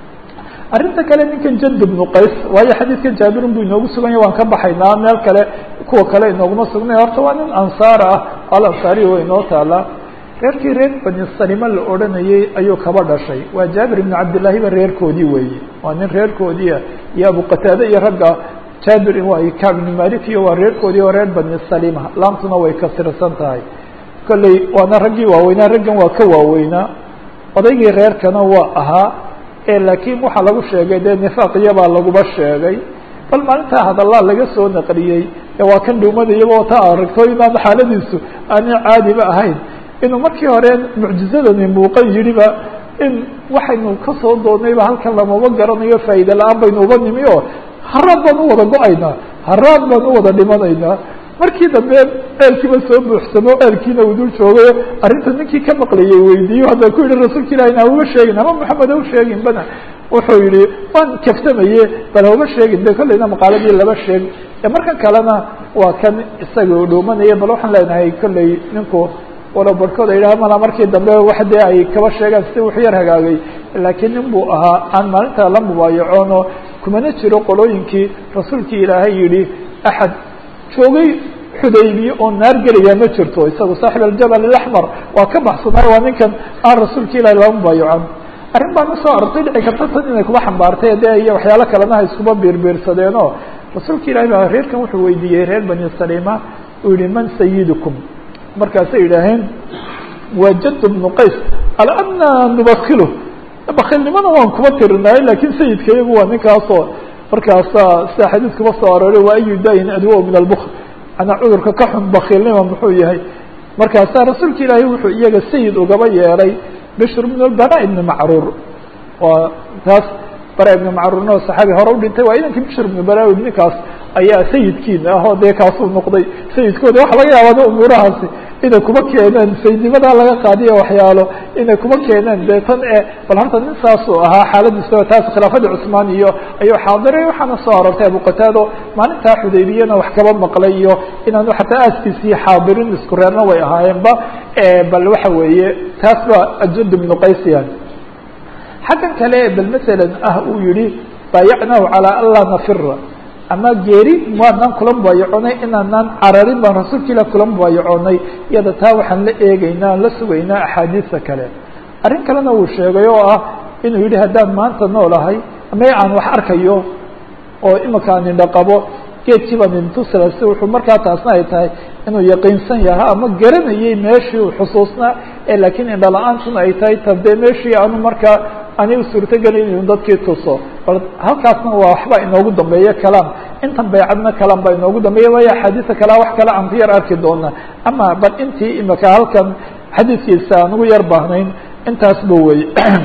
arrinta kale ninkan jand bnu qays waayo xadiidkan jaabirun buu inoogu sugan yahy waan ka baxaynaa meel kale kuwa kale inooguma sugnay horta waa nin ansaar ah al ansaari way inoo taalaa reerkii reer bani salima la odhanayey ayuu kaba dhashay waa jaabir ibnu cabdillaahi ba reerkoodii weeye waa nin reerkoodiia iyo abu qataade iyo ragga jaabir waa kacb ibnu malik iyo waa reerkoodii oo reer bani salima laamtuna way kasirsan tahay kolley waana raggii waaweynaa raggan waa ka waaweynaa odaygii reerkana waa ahaa ee laakiin waxaa lagu sheegay dee nifaaqiyabaa laguba sheegay bal maalintaa hadallaa laga soo naqliyey ee waa kan dhuumadayaba ta aragto inaan xaaladiisu aanay caadiba ahayn inuu markii hore mucjizadani muuqan yidhiba in waxaynu kasoo doonnayba halkan lamaba garanayo faa'iida la-aan baynu uba nimi oo haraad baan u wada go-aynaa haraad baan u wada dhimanaynaa markii dambe ceelkiiba soo buuxsamo ceelkiina uu dul joogayo arrinta ninkii ka maqlayay weydiiyo hadda ku yihi rasuulka ilahi na hauba sheegin ama maxamed hau sheegin bana wuxuu yihi waan kaftamaye bal hauba sheegin de kollayna maqaaladii laba sheeg markan kalena waa kan isaga dhuumanaya bal waxaan leenahay kollay ninku walow barhkood ay yidhaha mala markii dambe wax dee ay kaba sheegaan si wuxu yar hagaagay laakiin nin buu ahaa aan maalinta la mubaayacoonoo kumana jiro qolooyinkii rasuulkii ilaahay yihi axad joogay xudaybiye oo naar gelaya ma jirto isagu saaxib aljabal alaxmar waa ka baxsanaay waa ninkan aan rasuulka ilahi lama mubaayacan arrin baan usoo arortay dhici karta tan inay kuba xambaartay dee iyo waxyaalo kalena ha iskuba biirbiirsadeenoo rasuulka ilahi baa reerkan wuxuu weydiiyey reer bani salima uu yihi man sayidukum markaasay yidhaaheen waa jad bnu qays ala ana nubakilu bakilnimada waan kuma tirinaay lakin sayidka iyagu waa ninkaasoo markaasa sida xadiis kuma soo arooray waa ayu dayin adwo min albukl manaa cudurka ka xun bakiilnima muxuu yahay markaasa rasuulka ilaahay wuxuu iyaga sayid ugaba yeelay bishr bn bara ibni macruur waa taas bara ibni macruurna oo saxaabi hore u dhintay waa idankii bishr ibni bara ninkaas ayaa sayidkiina ah oo dee kaasuu noqday sayidkooda waxa laga yaabaa umuurahaasi inay kuma keeneen sayidnimadaa laga qaadiya waxyaalo inay kuma keeneen dee tan e bal horta nin saasuu ahaa xaaladiisa taas khilaafadii cusmaan iyo ayuu xaadiray waxaana soo aroortay abu qataado maalintaa xudaybiyana wax kaba maqlay iyo inaanu xataa aaskiisii xaadirin isku reerna way ahaayeenba bal waxa weeye taas ba ajad ibnu qaysiyan xaggan kale bal masalan ah uu yihi baayacnahu calaa an laa nafira ama geeri waanaan kula mubaayacoonay inaanaan cararin baan rasuulka ilah kula mubaayacoonay iyada taa waxaan la eegeynaa aan la sugaynaa axaadiista kale arrin kalena uu sheegay oo ah inuu yidhi haddaan maanta noolahay ama aan wax arkayo oo imika aan indha qabo geedkii baan idintusala si wuxuu markaa taasna ay tahay inuu yaqiinsan yaha ama garanayay meeshii uu xusuusnaa ee laakiin indha la-aantuna ay tahay ta dee meeshii aanu markaa ani u suurtogelayn inu dadkii tuso bal halkaasna waa waxba inoogu dambeeya kalaam intan baycadna kalaam baa inoogu dambeeya waayo axaadiisa kalea wax kale aan ku yar arki doona ama bal intii imika halkan xadiidkiisa aan ugu yar baahnayn intaas ba wey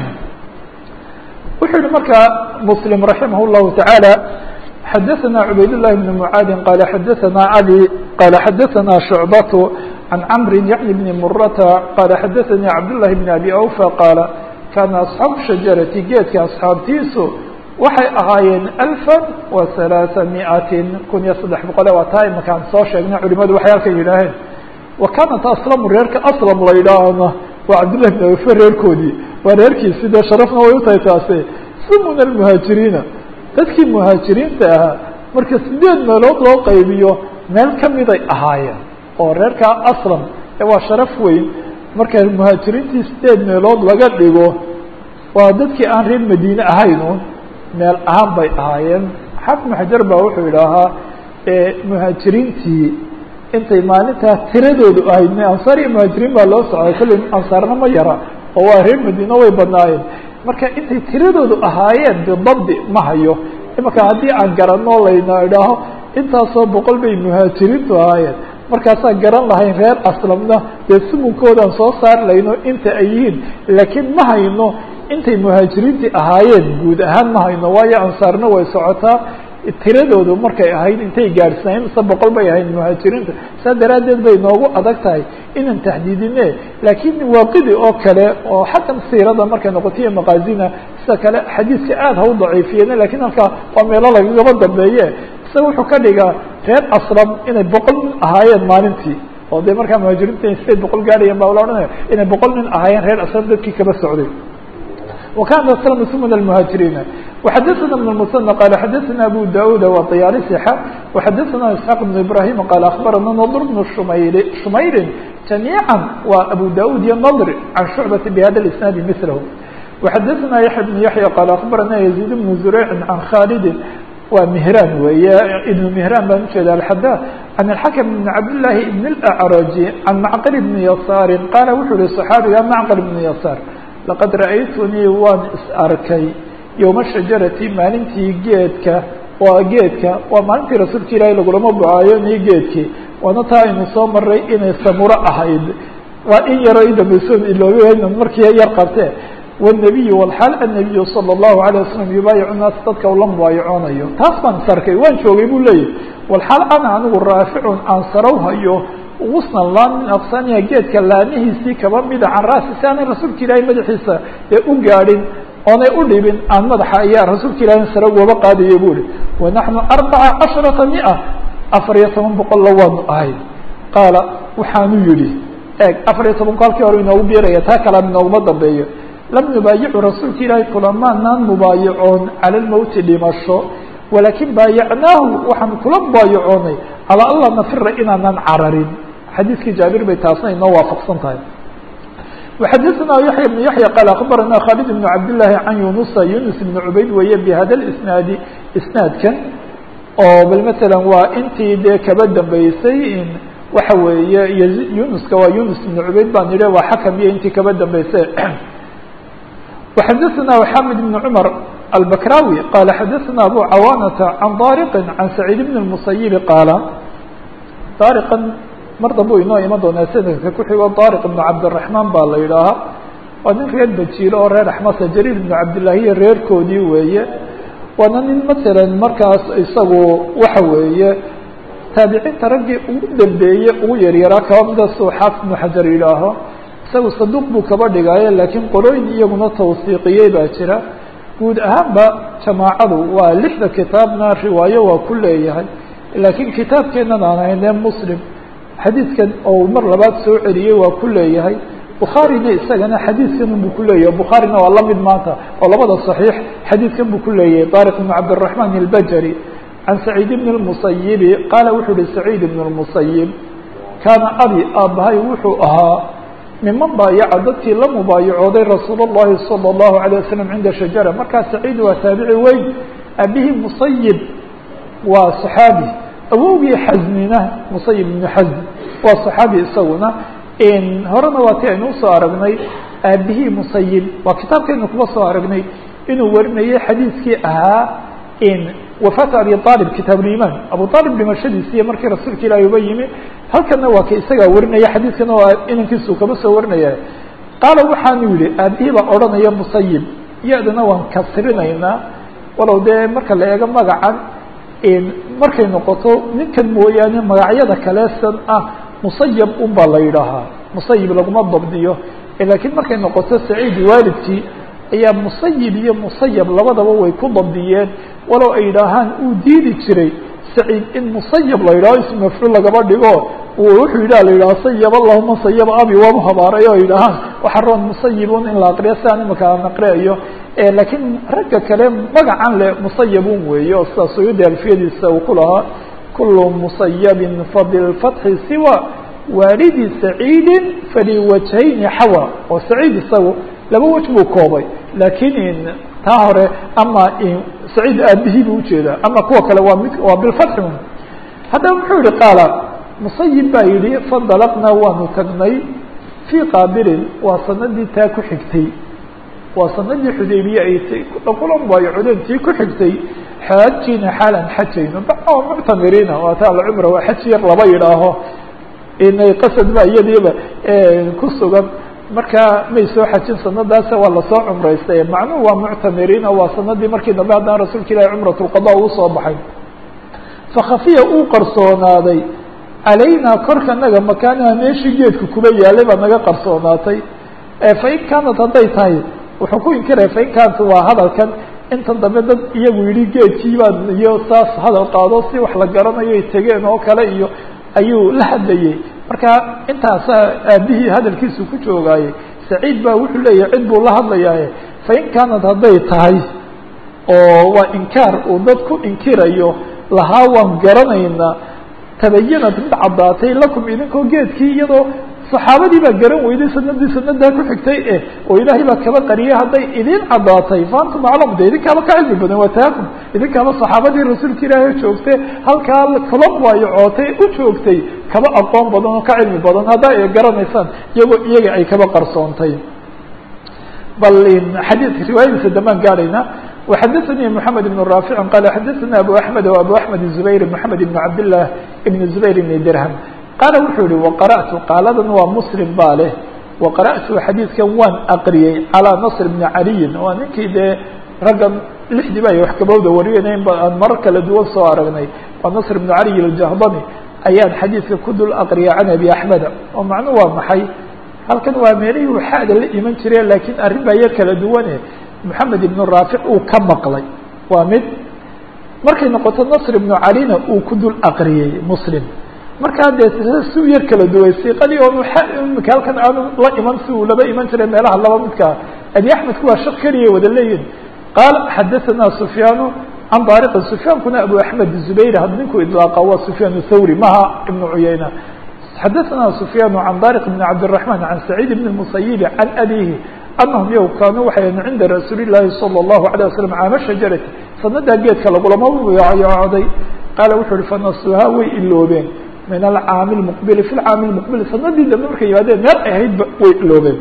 wuxuu yihi markaa muslim raximah llahu tacaala xadaثna cubayd للhi بن mعaadi qal xadaثna عlي qala xadaثna شhucbaة عan cmri yعni بn murata qala xadaثnii cabdاللahi بn abi awfa qaala kana asxaabu shajarati geedka asxaabtiisu waxay ahaayeen alfa wa ثaلaaثa miئatin kun iyo saddex boqole waa taa imakaan soo sheegnay culimadu waxay halkan yidhaaheen wa kanat aslamu reerka aslam la yidhaahna waa cabdالlahi بn abi awfa reerkoodii waa reerkiisi dee sharafna way utahay taase sumuna الmhaajiriina dadkii muhaajiriinta ahaa marka sideed meelood loo qaybiyo meel kamiday ahaayeen oo reerkaa aslam ee waa sharaf weyn marka muhaajiriintii sideed meelood laga dhigo waa dadkii aan reer madiine ahaynu meel ahaan bay ahaayeen xaafid ibnu xajar baa wuxuu idhaahaa muhaajiriintii intay maalintaa tiradoodu ahayd ansaar iyo muhaajiriin baa loo socday kulli ansaarna ma yara oo waa reer madiine way badnaayeen marka intay tiradoodu ahaayeen bidabdi ma hayo imaka haddii aan garanoo layna idhaaho intaasoo boqol bay muhaajiriintu ahaayeen markaasaan garan lahayn reer aslamna dee sumunkoodan soo saar layno inta ay yihiin laakiin ma hayno intay muhaajiriintii ahaayeen guud ahaan ma hayno waayo ansaarna way socotaa tiradoodu markay ahayd intay gaadhsanayn mise boqol bay ahayd muhaajiriinta saa daraaddeed bay noogu adag tahay inaan taxdiidine laakiin waaqidi oo kale oo xaggan siirada markay noqotiyo maqaazina sida kale xadiiska aada ha u daciifiyeen lakiin halkaa waa meelo lagagaba dambeeye isaga wuxuu ka dhigaa reer aslam inay boqol nin ahaayeen maalintii oo dee markaa muhaajiriinta in sideed boqol gaadhayan baa la odhanaya inay boqol nin ahaayeen reer aslam dadkii kaba socday وكان سلم من المهاجرين وحدثنا بن المثنى قال حدثنا أبو داود وطيالسي وحدثنا إسحاق بن إبراهيم قال أخبرنا نضر بن شمير, شمير جميعا وأبو داود النضر عن شعبة بهذا الإسناد مثله وحدثنا يحيى بن يحيى قال أخبرنا يزيد بن زريع عن خالد ومهران ويا ابن مهران بن شهد الحداث عن الحكم بن عبد الله بن الأعرج عن معقل بن يسار قال وحول الصحابي معقل بن يسار laqad ra'aytunii waan is arkay yowma shajarati maalintii geedka waa geedka waa maalintii rasuulka ilaahay lagulama bucaayo nii geedkii waana taa aynu soo maray inay samuro ahayd waa in yaro idambaysoon iloobeena markii yar qabtee wالnabiyu wlxaal annabiyu salى الlahu عalيه wasalam yubaayicu naas dadka ula mubaayacoonayo taas baan is arkay waan joogay buu leeyahy walxaal ana anigu raaficun aan sarow hayo usnan laan min aqsaaniha geedka laanihiisii kaba mida can ra'si si aanay rasuulka ilaahay madaxiisa ee u gaadhin oonay u dhibin aan madaxa ayaa rasuulka ilahay sare ugaba qaadayo bu ihi wanaxnu arbaca casharata mia afar iyo toban boqolla waanu ahay qaala waxaanu yihi eeg afar iyo tobanku halkii hore inoogu biiraya taa kalea inooguma dambeeyo lam nubaayicu rasuulka ilaahay kulamaanaan mubaayacoon cala lmowti dhimasho walakin baayacnaahu waxaan kula mubaayacoonay calaa alla nafira inaanan cararin xadiiskii jaabir bay taasna inoo waafaqsan tahay وxadثna yaحyى بن yaحyى qال أخbarana khالد بن cabd للahi can yunusa yunus بن cubayd weeye bhada اsnaadi isnaadkan oo bal mثalا waa intii dee kaba dambeysay waxa weeye yunuska waa yunus بن cubayd baan idhi waa xakam iyo intii kaba dambeysay وxadثna xamid بن cmر البكراوي qال xadثna أbو cawاnة عن طارق عن سعيد بن المسيب qاaل طارقا mar dambu inoo iman doonaa sanadka ku xigo طارق بن cabdالرحمن baa la yidhaahaa waa nin reer bajiilo oo reer axmasa jرير بن cabdاللahiya reerkoodii weeye waana nin mثalا markaas isagu waxa weeye taabiciinta raggii ugu dambeeye ugu yaryaraa kaba mida suu xaafid بن xajar yidhaaho isagu saduq buu kaba dhigaaye laakiin qorooyin iyaguna tawsiiqiyey baa jira guud ahaanba jamaacadu waa lixda kitaabna riwaayo waa ku leeyahay laakiin kitaabkeenan aan haynee muslim xadiidkan oo mar labaad soo celiyey waa ku leeyahay bukhaarina isagana xadiidkan buu ku leeyahay bukhaarina waa lamid maanta oo labada صaxiix xadiidkan buu ku leeyahay طariq بn cabdالرaحman الbajri can saciid bn الmusayibi qaala wuxuu uhi saciid bn الmusayib kaana abi aabbahay wuxuu ahaa miman baayaca dadkii la mubaayacooday rasuul الlahi salى الlahu عalيه wasalam cinda shajara markaa saciid waa taabici weyn abihii musayib waa صaxaabi awowgii xasnina musayib ibnu xasn waa صaxaabi isaguna horena waa ti aynu usoo aragnay aabihii musayib waa kitaabkaynu kuma soo aragnay inuu warinayay xadiiskii ahaa wafaat abi aalib kitaab liman abu aalib dhimashadiisiiy markii rasuulka ilaahi uba yimi halkana waa ka isagaa warinaya xadiiskana waa inankiisu kama soo warinaya qaala waxaanu yihi aabihii baa odhanaya musayib ya-dana waan kasrinaynaa walow dee marka la eego magacan markay noqoto ninkan mooyaane magacyada kaleesan ah musayab un baa la yidhaahaa musayib laguma dabdiyo laakiin markay noqoto saciid waalidkii ayaa musayib iyo musayab labadaba way ku dabdiyeen walow ay yidhaahaan uu diidi jiray saciid in musayab la yidhaho ism mafcuul lagaba dhigo wuxuu yidhaha la yidhaha sayab allahuma sayaba abi waabu habaaray oo yidhaahaan waxa roon musayibun in la aqriyo si aan imika aan aqriayo laakiin ragga kale magacan le musayabun weeye oo sidaa suyuudi alfiyadiisa uu ku lahaa kulu musayabin fabilfatxi siwa waalidi saciidin faliwajhayni xawa oo saciid isagu laba wej buu koobay laakiin taa hore ama saciid aabihii buu ujeedaa ama kuwa kale waa mid waa bilfatxi haddaba muxuu yihi qaala musayib baa yidhi fandalaqnaa waanu tagnay fii qaabilin waa sanadii taa ku xigtay waa sanadii xudaybiye ay kulan waayo cudeentii ku xigtay xaajina xaalan xajayno bao muctamiriina waa ta alcumra waa xaj yar laba yidhaaho inay qasad ba iyadiiba ku sugan markaa may soo xajin sanadaasa waa lasoo cumraystay macnuhu waa muctamiriina waa sanadii markii dambe haddana rasuulka ilahi cumrat lqada uu soo baxay fakhafiya uu qarsoonaaday calaynaa korka naga makaanaha meeshii geedka kuba yaalay baa naga qarsoonaatay fain kaanat hadday tahay wuxuu ku inkiraya fain kaanat waa hadalkan intan dambe dad iyagu yihi geedkii baan iyo saas hadal qaado si wax la garanayo ay tegeen oo kale iyo ayuu la hadlayey marka intaasa aabihii hadalkiisu ku joogaayey saciid baa wuxuu leeyahay cid buu la hadlayaaye fain kaanat hadday tahay oo waa inkaar uu dad ku inkirayo lahaa waan garanaynaa tabayanad mid caddaatay lakum idinkoo geedkii iyadoo saxaabadii baa garan weyday sanadii sanadaa ku xigtay eh oo ilaahay baa kaba qariyay hadday idin caddaatay faantum aclam de idinkaaba ka cilmi badan waa taakum idinkaaba saxaabadii rasuulka ilaahay joogtay halkaa kula waayo cootay u joogtay kaba aqoon badan oo ka cilmi badan haddaa ay garanaysaan iyagoo iyaga ay kaba qarsoontay bal xadiidka riwaayadiisa damaan gaadhayna وxadثnي محamed بن رافع qال xadثna أbو أحمد وأbو أحمد زبير محamed بن cabd لله بن زبير بن درهم qaala wuxuu yihi وqarأtu qaaladan waa mslim baa leh وaqarأtu xadiidkan waan aqriyey calىa نصr بن عaliyin waa ninkii dee raggan lixdii ba ay wax kabowda wariyeen aan marar kala duwan soo aragnay waa نصr بن عaliي الجهضمي ayaan xadiidka ku dul aqriyay can أbي أحمد oo macnu waa maxay halkan waa meelihii waxaada la iman jire lakiin arrin baa yar kala duwane محamed iبن raafic uu ka maqlay waa mid markay noqoto نصr iبnu calina uu ku dul aqriyey mslim markaa dee si u yar kala duway siqadii oon imika halkan aanu la iman si uu laba iman jiray meelaha laba midkaa abi axmedku waa shak keliya wada leeyihin qaal xadaثana سufyaanu can daariqi sufyaankuna abu axmed zubayr had ninku idlaaqa waa sufyaan thawri maha ibnu cuyayna xadaثana سufyaan can daariq بn cabdالرaحman can saciid بn الmusayibi can abihi anahum yow kaanuu waxay cinda rasuuli llaahi salى اllahu عalيه waslm caama shajarati sanadaa geedka lagulama yocday qaala wuxuu uhi fanasuhaa way iloobeen min alcaami lmuqbili fi lcaami lmuqbili sanadii dambe markay yimaadeen meel ay ahaydba way iloobeen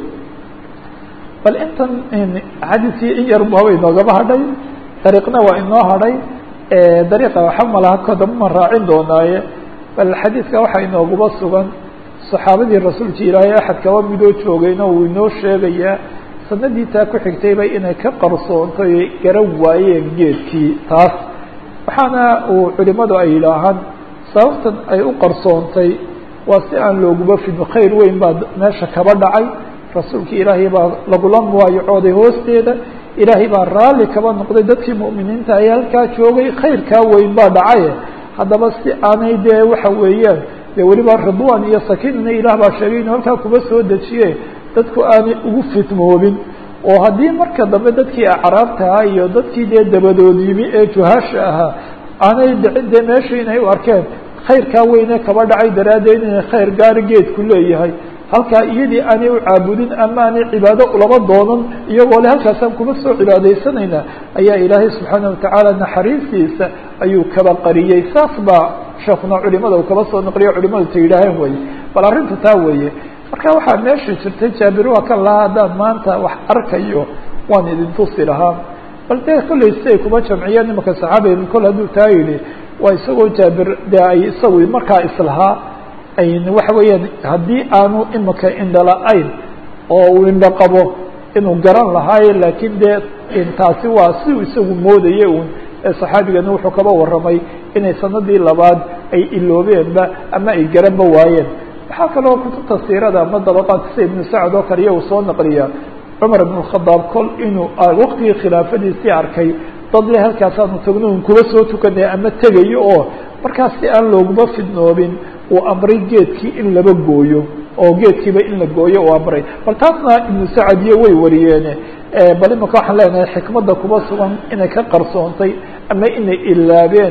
bal intan xadiiskii in yar bu haba inoogaba hadhay dariiqna waa inoo hadhay dariiqa waxa malaha kodama ma raacin doonaaye bal xadiidka waxaa inooguba sugan saxaabadii rasuulka ilaahay axad kaba midoo joogayna uu inoo sheegayaa sanadii taa ku xigtayba inay ka qarsoontay garan waayeen geedkii taas waxaana uu culimadu ay yidhaahaan sababtan ay u qarsoontay waa si aan looguba fidno khayr weyn baa meesha kaba dhacay rasuulka ilaahay baa lagula muwaayacooday hoosteeda ilaahay baa raalli kaba noqday dadkii mu'miniinta ay halkaa joogay khayrkaa weyn baa dhacaye haddaba si aanay dee waxa weeyaan dee weliba ridwan iyo sakiinana ilaah baa sheegay inuu halkaa kuba soo dejiye dadku aanay ugu fitmoobin oo haddii marka dambe dadkii acraabtahaa iyo dadkii dee dabadood yimi ee juhaasha ahaa aanay dhicin dee meesha inay u arkeen khayrkaa weyne kaba dhacay daraaddeed inay khayr gaari geedku leeyahay halkaa iyadii aanay u caabudin ama aanay cibaado ulaba doonan iyagoo le halkaasaan kuma soo cibaadaysanayna ayaa ilaahay subxaana watacaala naxariistiisa ayuu kaba qariyey saas baa sheekuna culimada uu kaba soo naqliyo culimadu ta yidhaaheen weye bal arrinta taa weeye marka waxaa meesha jirtay jaabir waa kan lahaa haddaan maanta wax arkayo waan idin tusi lahaa bal dee kollay si ay kuma jamciyeen nimanka saxaabiga kol hadduu taa yidhi waa isagoo jaabir dee ay isagu markaa islahaa ayn waxa weeyaan haddii aanu imika indhala-ayn oo uu indho qabo inuu garan lahaaye laakiin dee taasi waa si uu isagu moodaye un saxaabigana wuxuu kaba warramay inay sanadii labaad ay iloobeenba ama ay garanba waayeen waxaa kaloo kutubta siirada ama dabaqaadka sida ibnu sacad oo kale iya uu soo naqliya cumar ibn khadaab kol inuu waqtigii khilaafadiisii arkay dad le halkaasaanu tagno un kuba soo tukanay ama tegayo oo markaas si aan looguma fidnoobin uu amray geedkii in laba gooyo oo geedkiiba in la gooyo uu amray bal taasna ibnu sacad iyo way wariyeene bal imaka waxaan leenahay xikmadda kuba sugan inay ka qarsoontay ama inay ilaabeen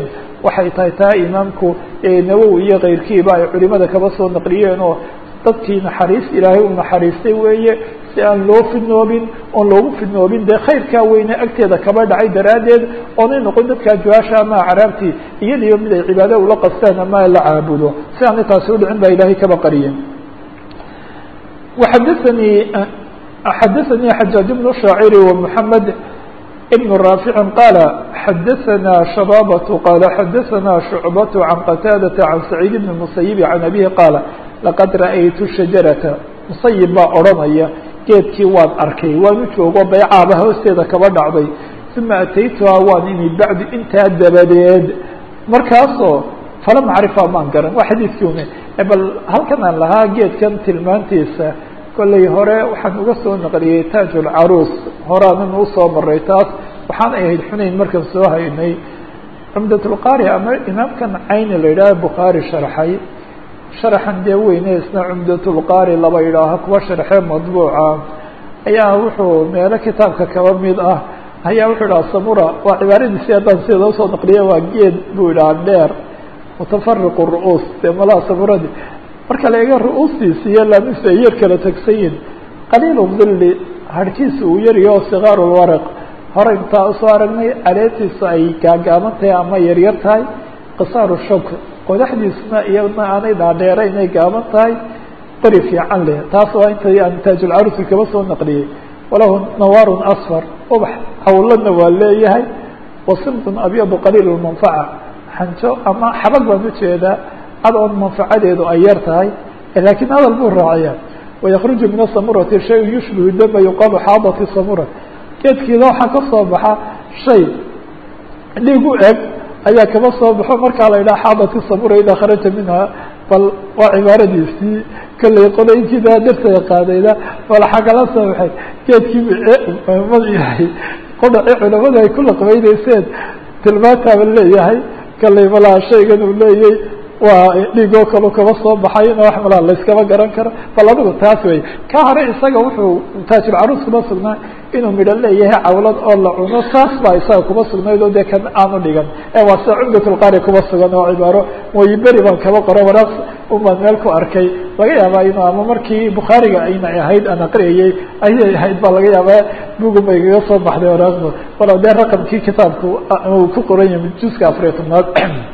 waxay tahay taa imaamku nawowi iyo keyrkiiba ay culimada kaba soo naqliyeen oo dadkii naxariis ilaahay u naxariistay weeye si aan loo fidnoobin oon loogu fidnoobin dee khayrkaa weyne agteeda kaba dhacay daraaddeed oonay noqon dadkaa juwaasha ama acraabtii iyadiiba mid ay cibaado ula qastaan ama la caabudo si aanay taasi udhicin baa ilaahay kaba qariyeen waxadaanii xadaثanii xajaaج بن shaaciri ومحamed بن raafici qaala xadaثana shabaabة qaala xadaثana shucbaة can qataadaةa can saciid bn musayibi can abihi qaala laqad ra'aytu shajarata musayib baa odhanaya geedkii waan arkay waan u joogo baycaaba hoosteeda kaba dhacday uma ataytuhaa waan imi bacdu intaa dabadeed markaasoo falam acrifa maan garan waa xadiidkii ume bal halkan aan lahaa geedkan tilmaantiisa kollay hore waxaan uga soo naqliyey taaj ulcaruus horaanan usoo maray taas waxaan ahayd xunayn markaan soo haynay cumdatulqaari ama imaamkan cayni la yidhaaha bukhaari sharxay sharaxan dee weyne isna cumdatulqaari laba yidhaaho kuwa sharxee madbuuca ayaa wuxuu meelo kitaabka kaba mid ah ayaa wuxuu idhaha samura waa cibaaradiisi haddaan sida usoo naqliya waa geed buu idhaha dheer mutafariqu ru'uus dee malaha samuradi marka la eega ru'uustiisi iyo laamisa ay yar kala tegsayin qaliilu dilli harhkiisa uu yaryaho sikaaru lwaraq hore intaa usoo aragnay caleetiisu ay gaagaaban tahay ama yaryar tahay qisaaru shok qodaxdiisuna iyadna aanay dhaadheera inay gaaban tahay qori fiican leh taas waa intay aan taajulcarusi kaba soo naqliyey walahu nawaarun asfar ubax hawladna waa leeyahay wasimtun abyadu qaliil manfaca xanjo ama xabag baan ujeedaa adoon manfacadeedu ay yar tahay lakiin hadal buu raaciya wayakruju min asamurati shay yushbihu dama yuqaalu xaadati samura geedkiida waxaa ka soo baxa shay dhiig u eg ayaa kaba soo baxo markaa la yidhaha xaadati samura idaa kharaja minha bal waa cibaaradiisii kollay qolooyinkiida dartaga qaadayda bal xagala soo baxay geedkii mad yahay qudhaci culamadu ay ku laqbaynayseen tilmaantaaba leeyahay kollay malaa shaygan uu leeyay waa dhiigoo kalu kaba soo baxayna wax malaa layskama garan karo bal adigu taas wey ka hore isaga wuxuu taajulcaruus kuma sugnaa inuu midho leeyahay cawlad oo la cuno taas baa isaga kuma sugnayd oo dee kan aanu dhigan ee waa sida cumdatulqaari kuma sugan oo cibaaro mooyi beri baan kaba qoro waraaq unbaan meel ku arkay laga yaabaa inu ama markii bukhaariga aynay ahayd aan aqriyayey ayay ahayd baa laga yaabaa bugun bay kaga soo baxday waraaqda walow dee raqamkii kitaabku uu ku qoran yahay juska afariya tobnaad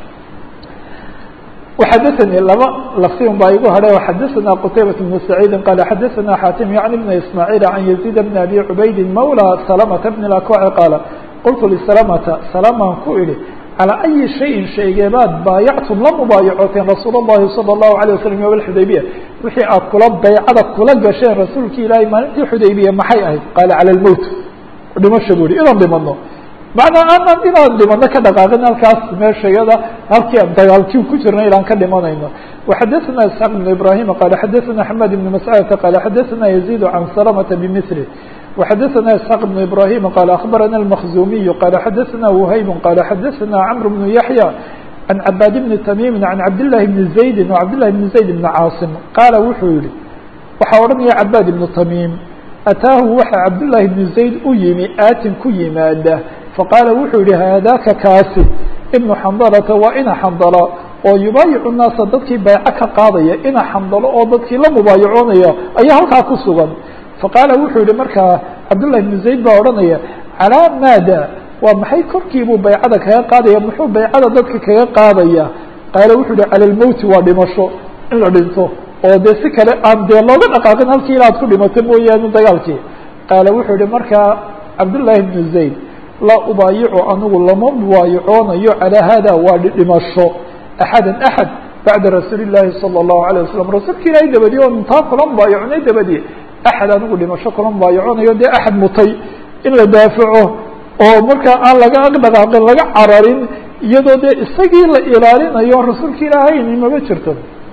وxadثnي laba lfti baa igu hadhe xadثna qتaybaة بن سعيid qال xadثna xاtم yعnي بن إسماعيل عن يزيد بن أbي عubayd mولى سلمة بن الأكوع qاaل qلت لسلمة سلمان ku idhi عalى أyi شhayءin shaygeebaad baayactum la mubaayacoteen rasuul الlahi صلى الlaهu عليه وسلم yوم الxudaybiya wixii aad kula baycada kula gasheen rasuulki ilaahay maalintii xudaybiya maxay ahayd qaala calى الmوت dhimasho bu ihi inaan dhimano macnaa aanan inaan dhimano ka dhaqaaqin halkaas meesha iyada halkii aan dagaalkii ku jirna ilaan ka dhimanayno وxadثna isحاq بن ibrahim qala xadثna حmed بن mascadة qala xadثna يزيد عan سلمة بmثله وxadثna isحاq بن ibrahim qala aخbarana الmkزumiي qala xadثna وhayb qala xadثna cمr بن yaحyى عan cabاd بن تmيm عan cabdاللahi بن زaيد وcabdاللahi بن زayd بن cاaصم qaala wuxuu yihi waxaa odhanaya cabاd بن تmيm ataahu waxa cabdاللahi بن زayd u yimi aatin ku yimaada faqaala wuxuu yihi haadaka kaasi ibnu xandalata waa ina xandalo oo yubaayicu naasa dadkii bayco ka qaadaya ina xandalo oo dadkii la mubaayacoonaya ayaa halkaa ku sugan faqaala wuxuu yihi markaa cabdullahi ibnu zayd baa odhanaya calaa maada waa maxay korkiibuu baycada kaga qaadaya muxuu baycada dadka kaga qaadaya qaala wuxuu yihi cala lmowti waa dhimasho in la dhinto oo dee si kale aan dee looga dhaqaaqin halkii inaad ku dhimato mooyaane dagaalkii qaala wuxuu yihi markaa cabdullaahi ibnu zayd laa ubaayicu anigu lama mubaayacoonayo calaa hada waa dhimasho axada axad bacda rasuuli llaahi salى الlahu alيه wasalam rasuulka ilaahay dabadiye oo intaa kula mubaayaconay dabadiye axad anigu dhimasho kula mubaayaconayo dee axad mutay in la daafaco oo markaa aan laga dhaqaaqin laga cararin iyadoo dee isagii la ilaalinayo rasuulka ilaahayni mama jirto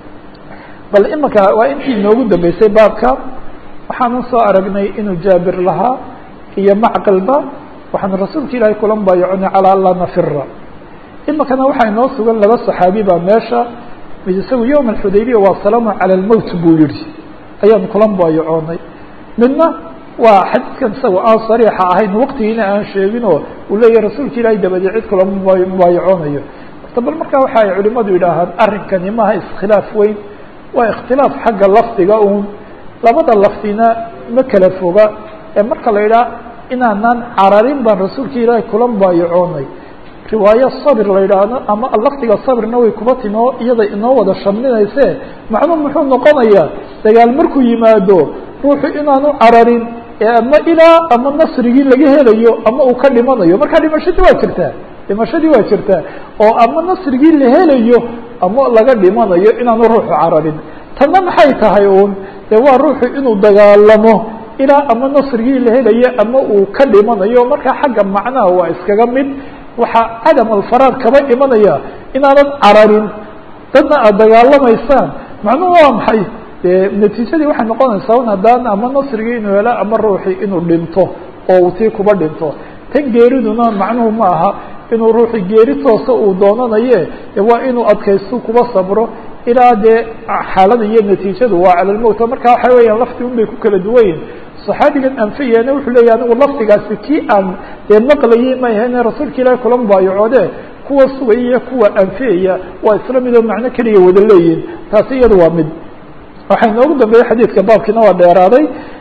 bal imanka waa intii inoogu dambeysay baabka waxaanan soo aragnay inuu jaabir lahaa iyo macqilba waxaan rasuulka ilaahay kula mubaayaconay calaa anlaa nafira iminkana waxaa inoo sugan laba saxaabi baa meesha mid isagu yowma alxudaybiya waa salaamu cala almowt buu yihi ayaan kula mubaayacoonay midna waa xadiidkan isaga aan sariixa ahayn waqtigiina aan sheegin oo uu leeyahay rasuulka ilaahay dabadii cid kula mubaayaconayo horta bal markaa waxa ay culimadu yidhaahaan arrinkani maaha iskhilaaf weyn waa ikhtilaaf xagga lafdiga uun labada lafdina ma kala foga ee marka la yidhaha inaanaan cararin baan rasuulka ilaahay kula baayacoonay riwaayo sabir la yidhaahdo ama lafdiga sabirna way kuba timi oo iyada inoo wada shamlinayse macnuu muxuu noqonayaa dagaal markuu yimaado ruuxu inaanu cararin ama ilaa ama nasrigii laga helayo ama uu ka dhimanayo markaa dhimashadii waa jirtaa dhimashadii waa jirtaa oo ama nasrigii la helayo ama laga dhimanayo inaanu ruuxu cararin tanna maxay tahay uun dee waa ruuxu inuu dagaalamo ilaa ama nasrigii la helayo ama uu ka dhimanayo markaa xagga macnaha waa iskaga mid waxaa cadam alfaraar kaba imanaya inaanan cararin dadna aada dagaalamaysaan macnuhu waa maxay dee natiijadii waxay noqonaysaa un haddaan ama nasrigii inuu helo ama ruuxii inuu dhinto oo uu tii kuba dhinto tan geeriduna macnuhu ma aha inuu ruuxii geeri toosa uu doonanaye waa inuu adkaysto kuba sabro ilaa dee xaalada iyo natiijadu waa cala lmowt marka waxa weeyaan lafti un bay ku kala duwanyihin صaxaabigan anfiyana wuxuu leeyahy anigu lafdigaasi kii aan dee maqlayay ma ahayne rasuulka ilaahi kula mubaayacoode kuwa sugaya iyo kuwa anfiyaya waa isla midoo macno keliya wada leeyihin taasi iyada waa mid waxaa inoogu dambeeyey xadiidka baabkiina waa dheeraaday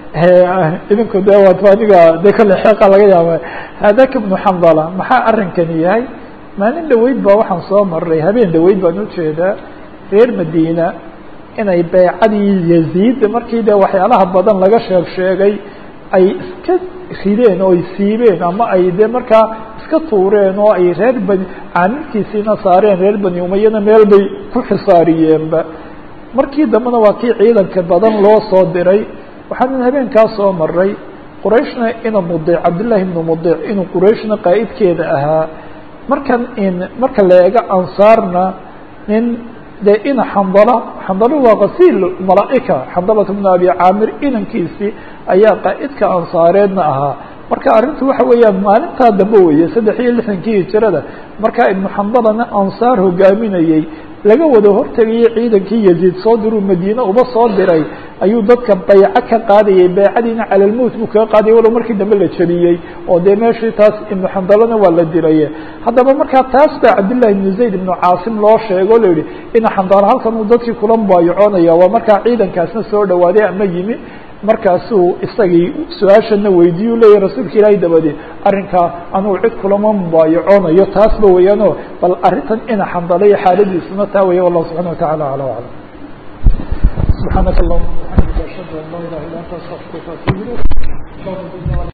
idinku de waa aniga de kale xeeqa laga yaaba hadaka bnu xandala maxaa arrinkani yahay maalin dhaweyd ba waxaan soo maray habeen dhaweyd baan ujeedaa reer madiina inay beycadii yaziid markii de waxyaalaha badan laga sheeg sheegay ay iska rideen oo ay siibeen ama ay de markaa iska tuureen oo ay reer bani caamilkiisiina saareen reer bani umayana meel bay ku xisaariyeenba markii dambena waa kii ciidanka badan loo soo diray waxaanan habeenkaa soo maray qurayshna ina mudic cabdillahi ibnu mudic inuu qurayshna qaa'idkeeda ahaa markan in marka la eego ansaarna nin de ina xandala xandalo waa kasiil malaaika xandalat bnu abi caamir inankiisii ayaa qaa'idka ansaareedna ahaa marka arrintu waxa weeyaan maalintaa dambe weeye saddex iyo lixdankii hijirada markaa ibnu xandalana ansaar hogaaminayey laga wada hortegayay ciidankii yaziid soo diruu madiine uba soo diray ayuu dadka bayco ka qaadayay baycadiina cala lmowt buu kaga qaadayay walow markii dambe la jebiyey oo dee meeshii taas ibnu xandalana waa la dilaye haddaba markaa taas baa cabdillahi ibnu zayd ibnu caasim loo sheego o la yihi ina xandalo halkan uu dadkii kula mubaayacoonaya waa markaa ciidankaasna soo dhawaaday ama yimi markaasuu isagii su-aashana weydiiyu leeyahy rasuulka ilaahay dabadeed arrinkaa anugu cid kulama mubaayacoonayo taasba weeyaano bal arrintan ina xandalaya xaaladiisuna taa weya wallahu subxana watacala ala aclam subxaanaka allahuma bxamdika ashhadu an laa ilaha illa anta astaqfiruka atubu ilayk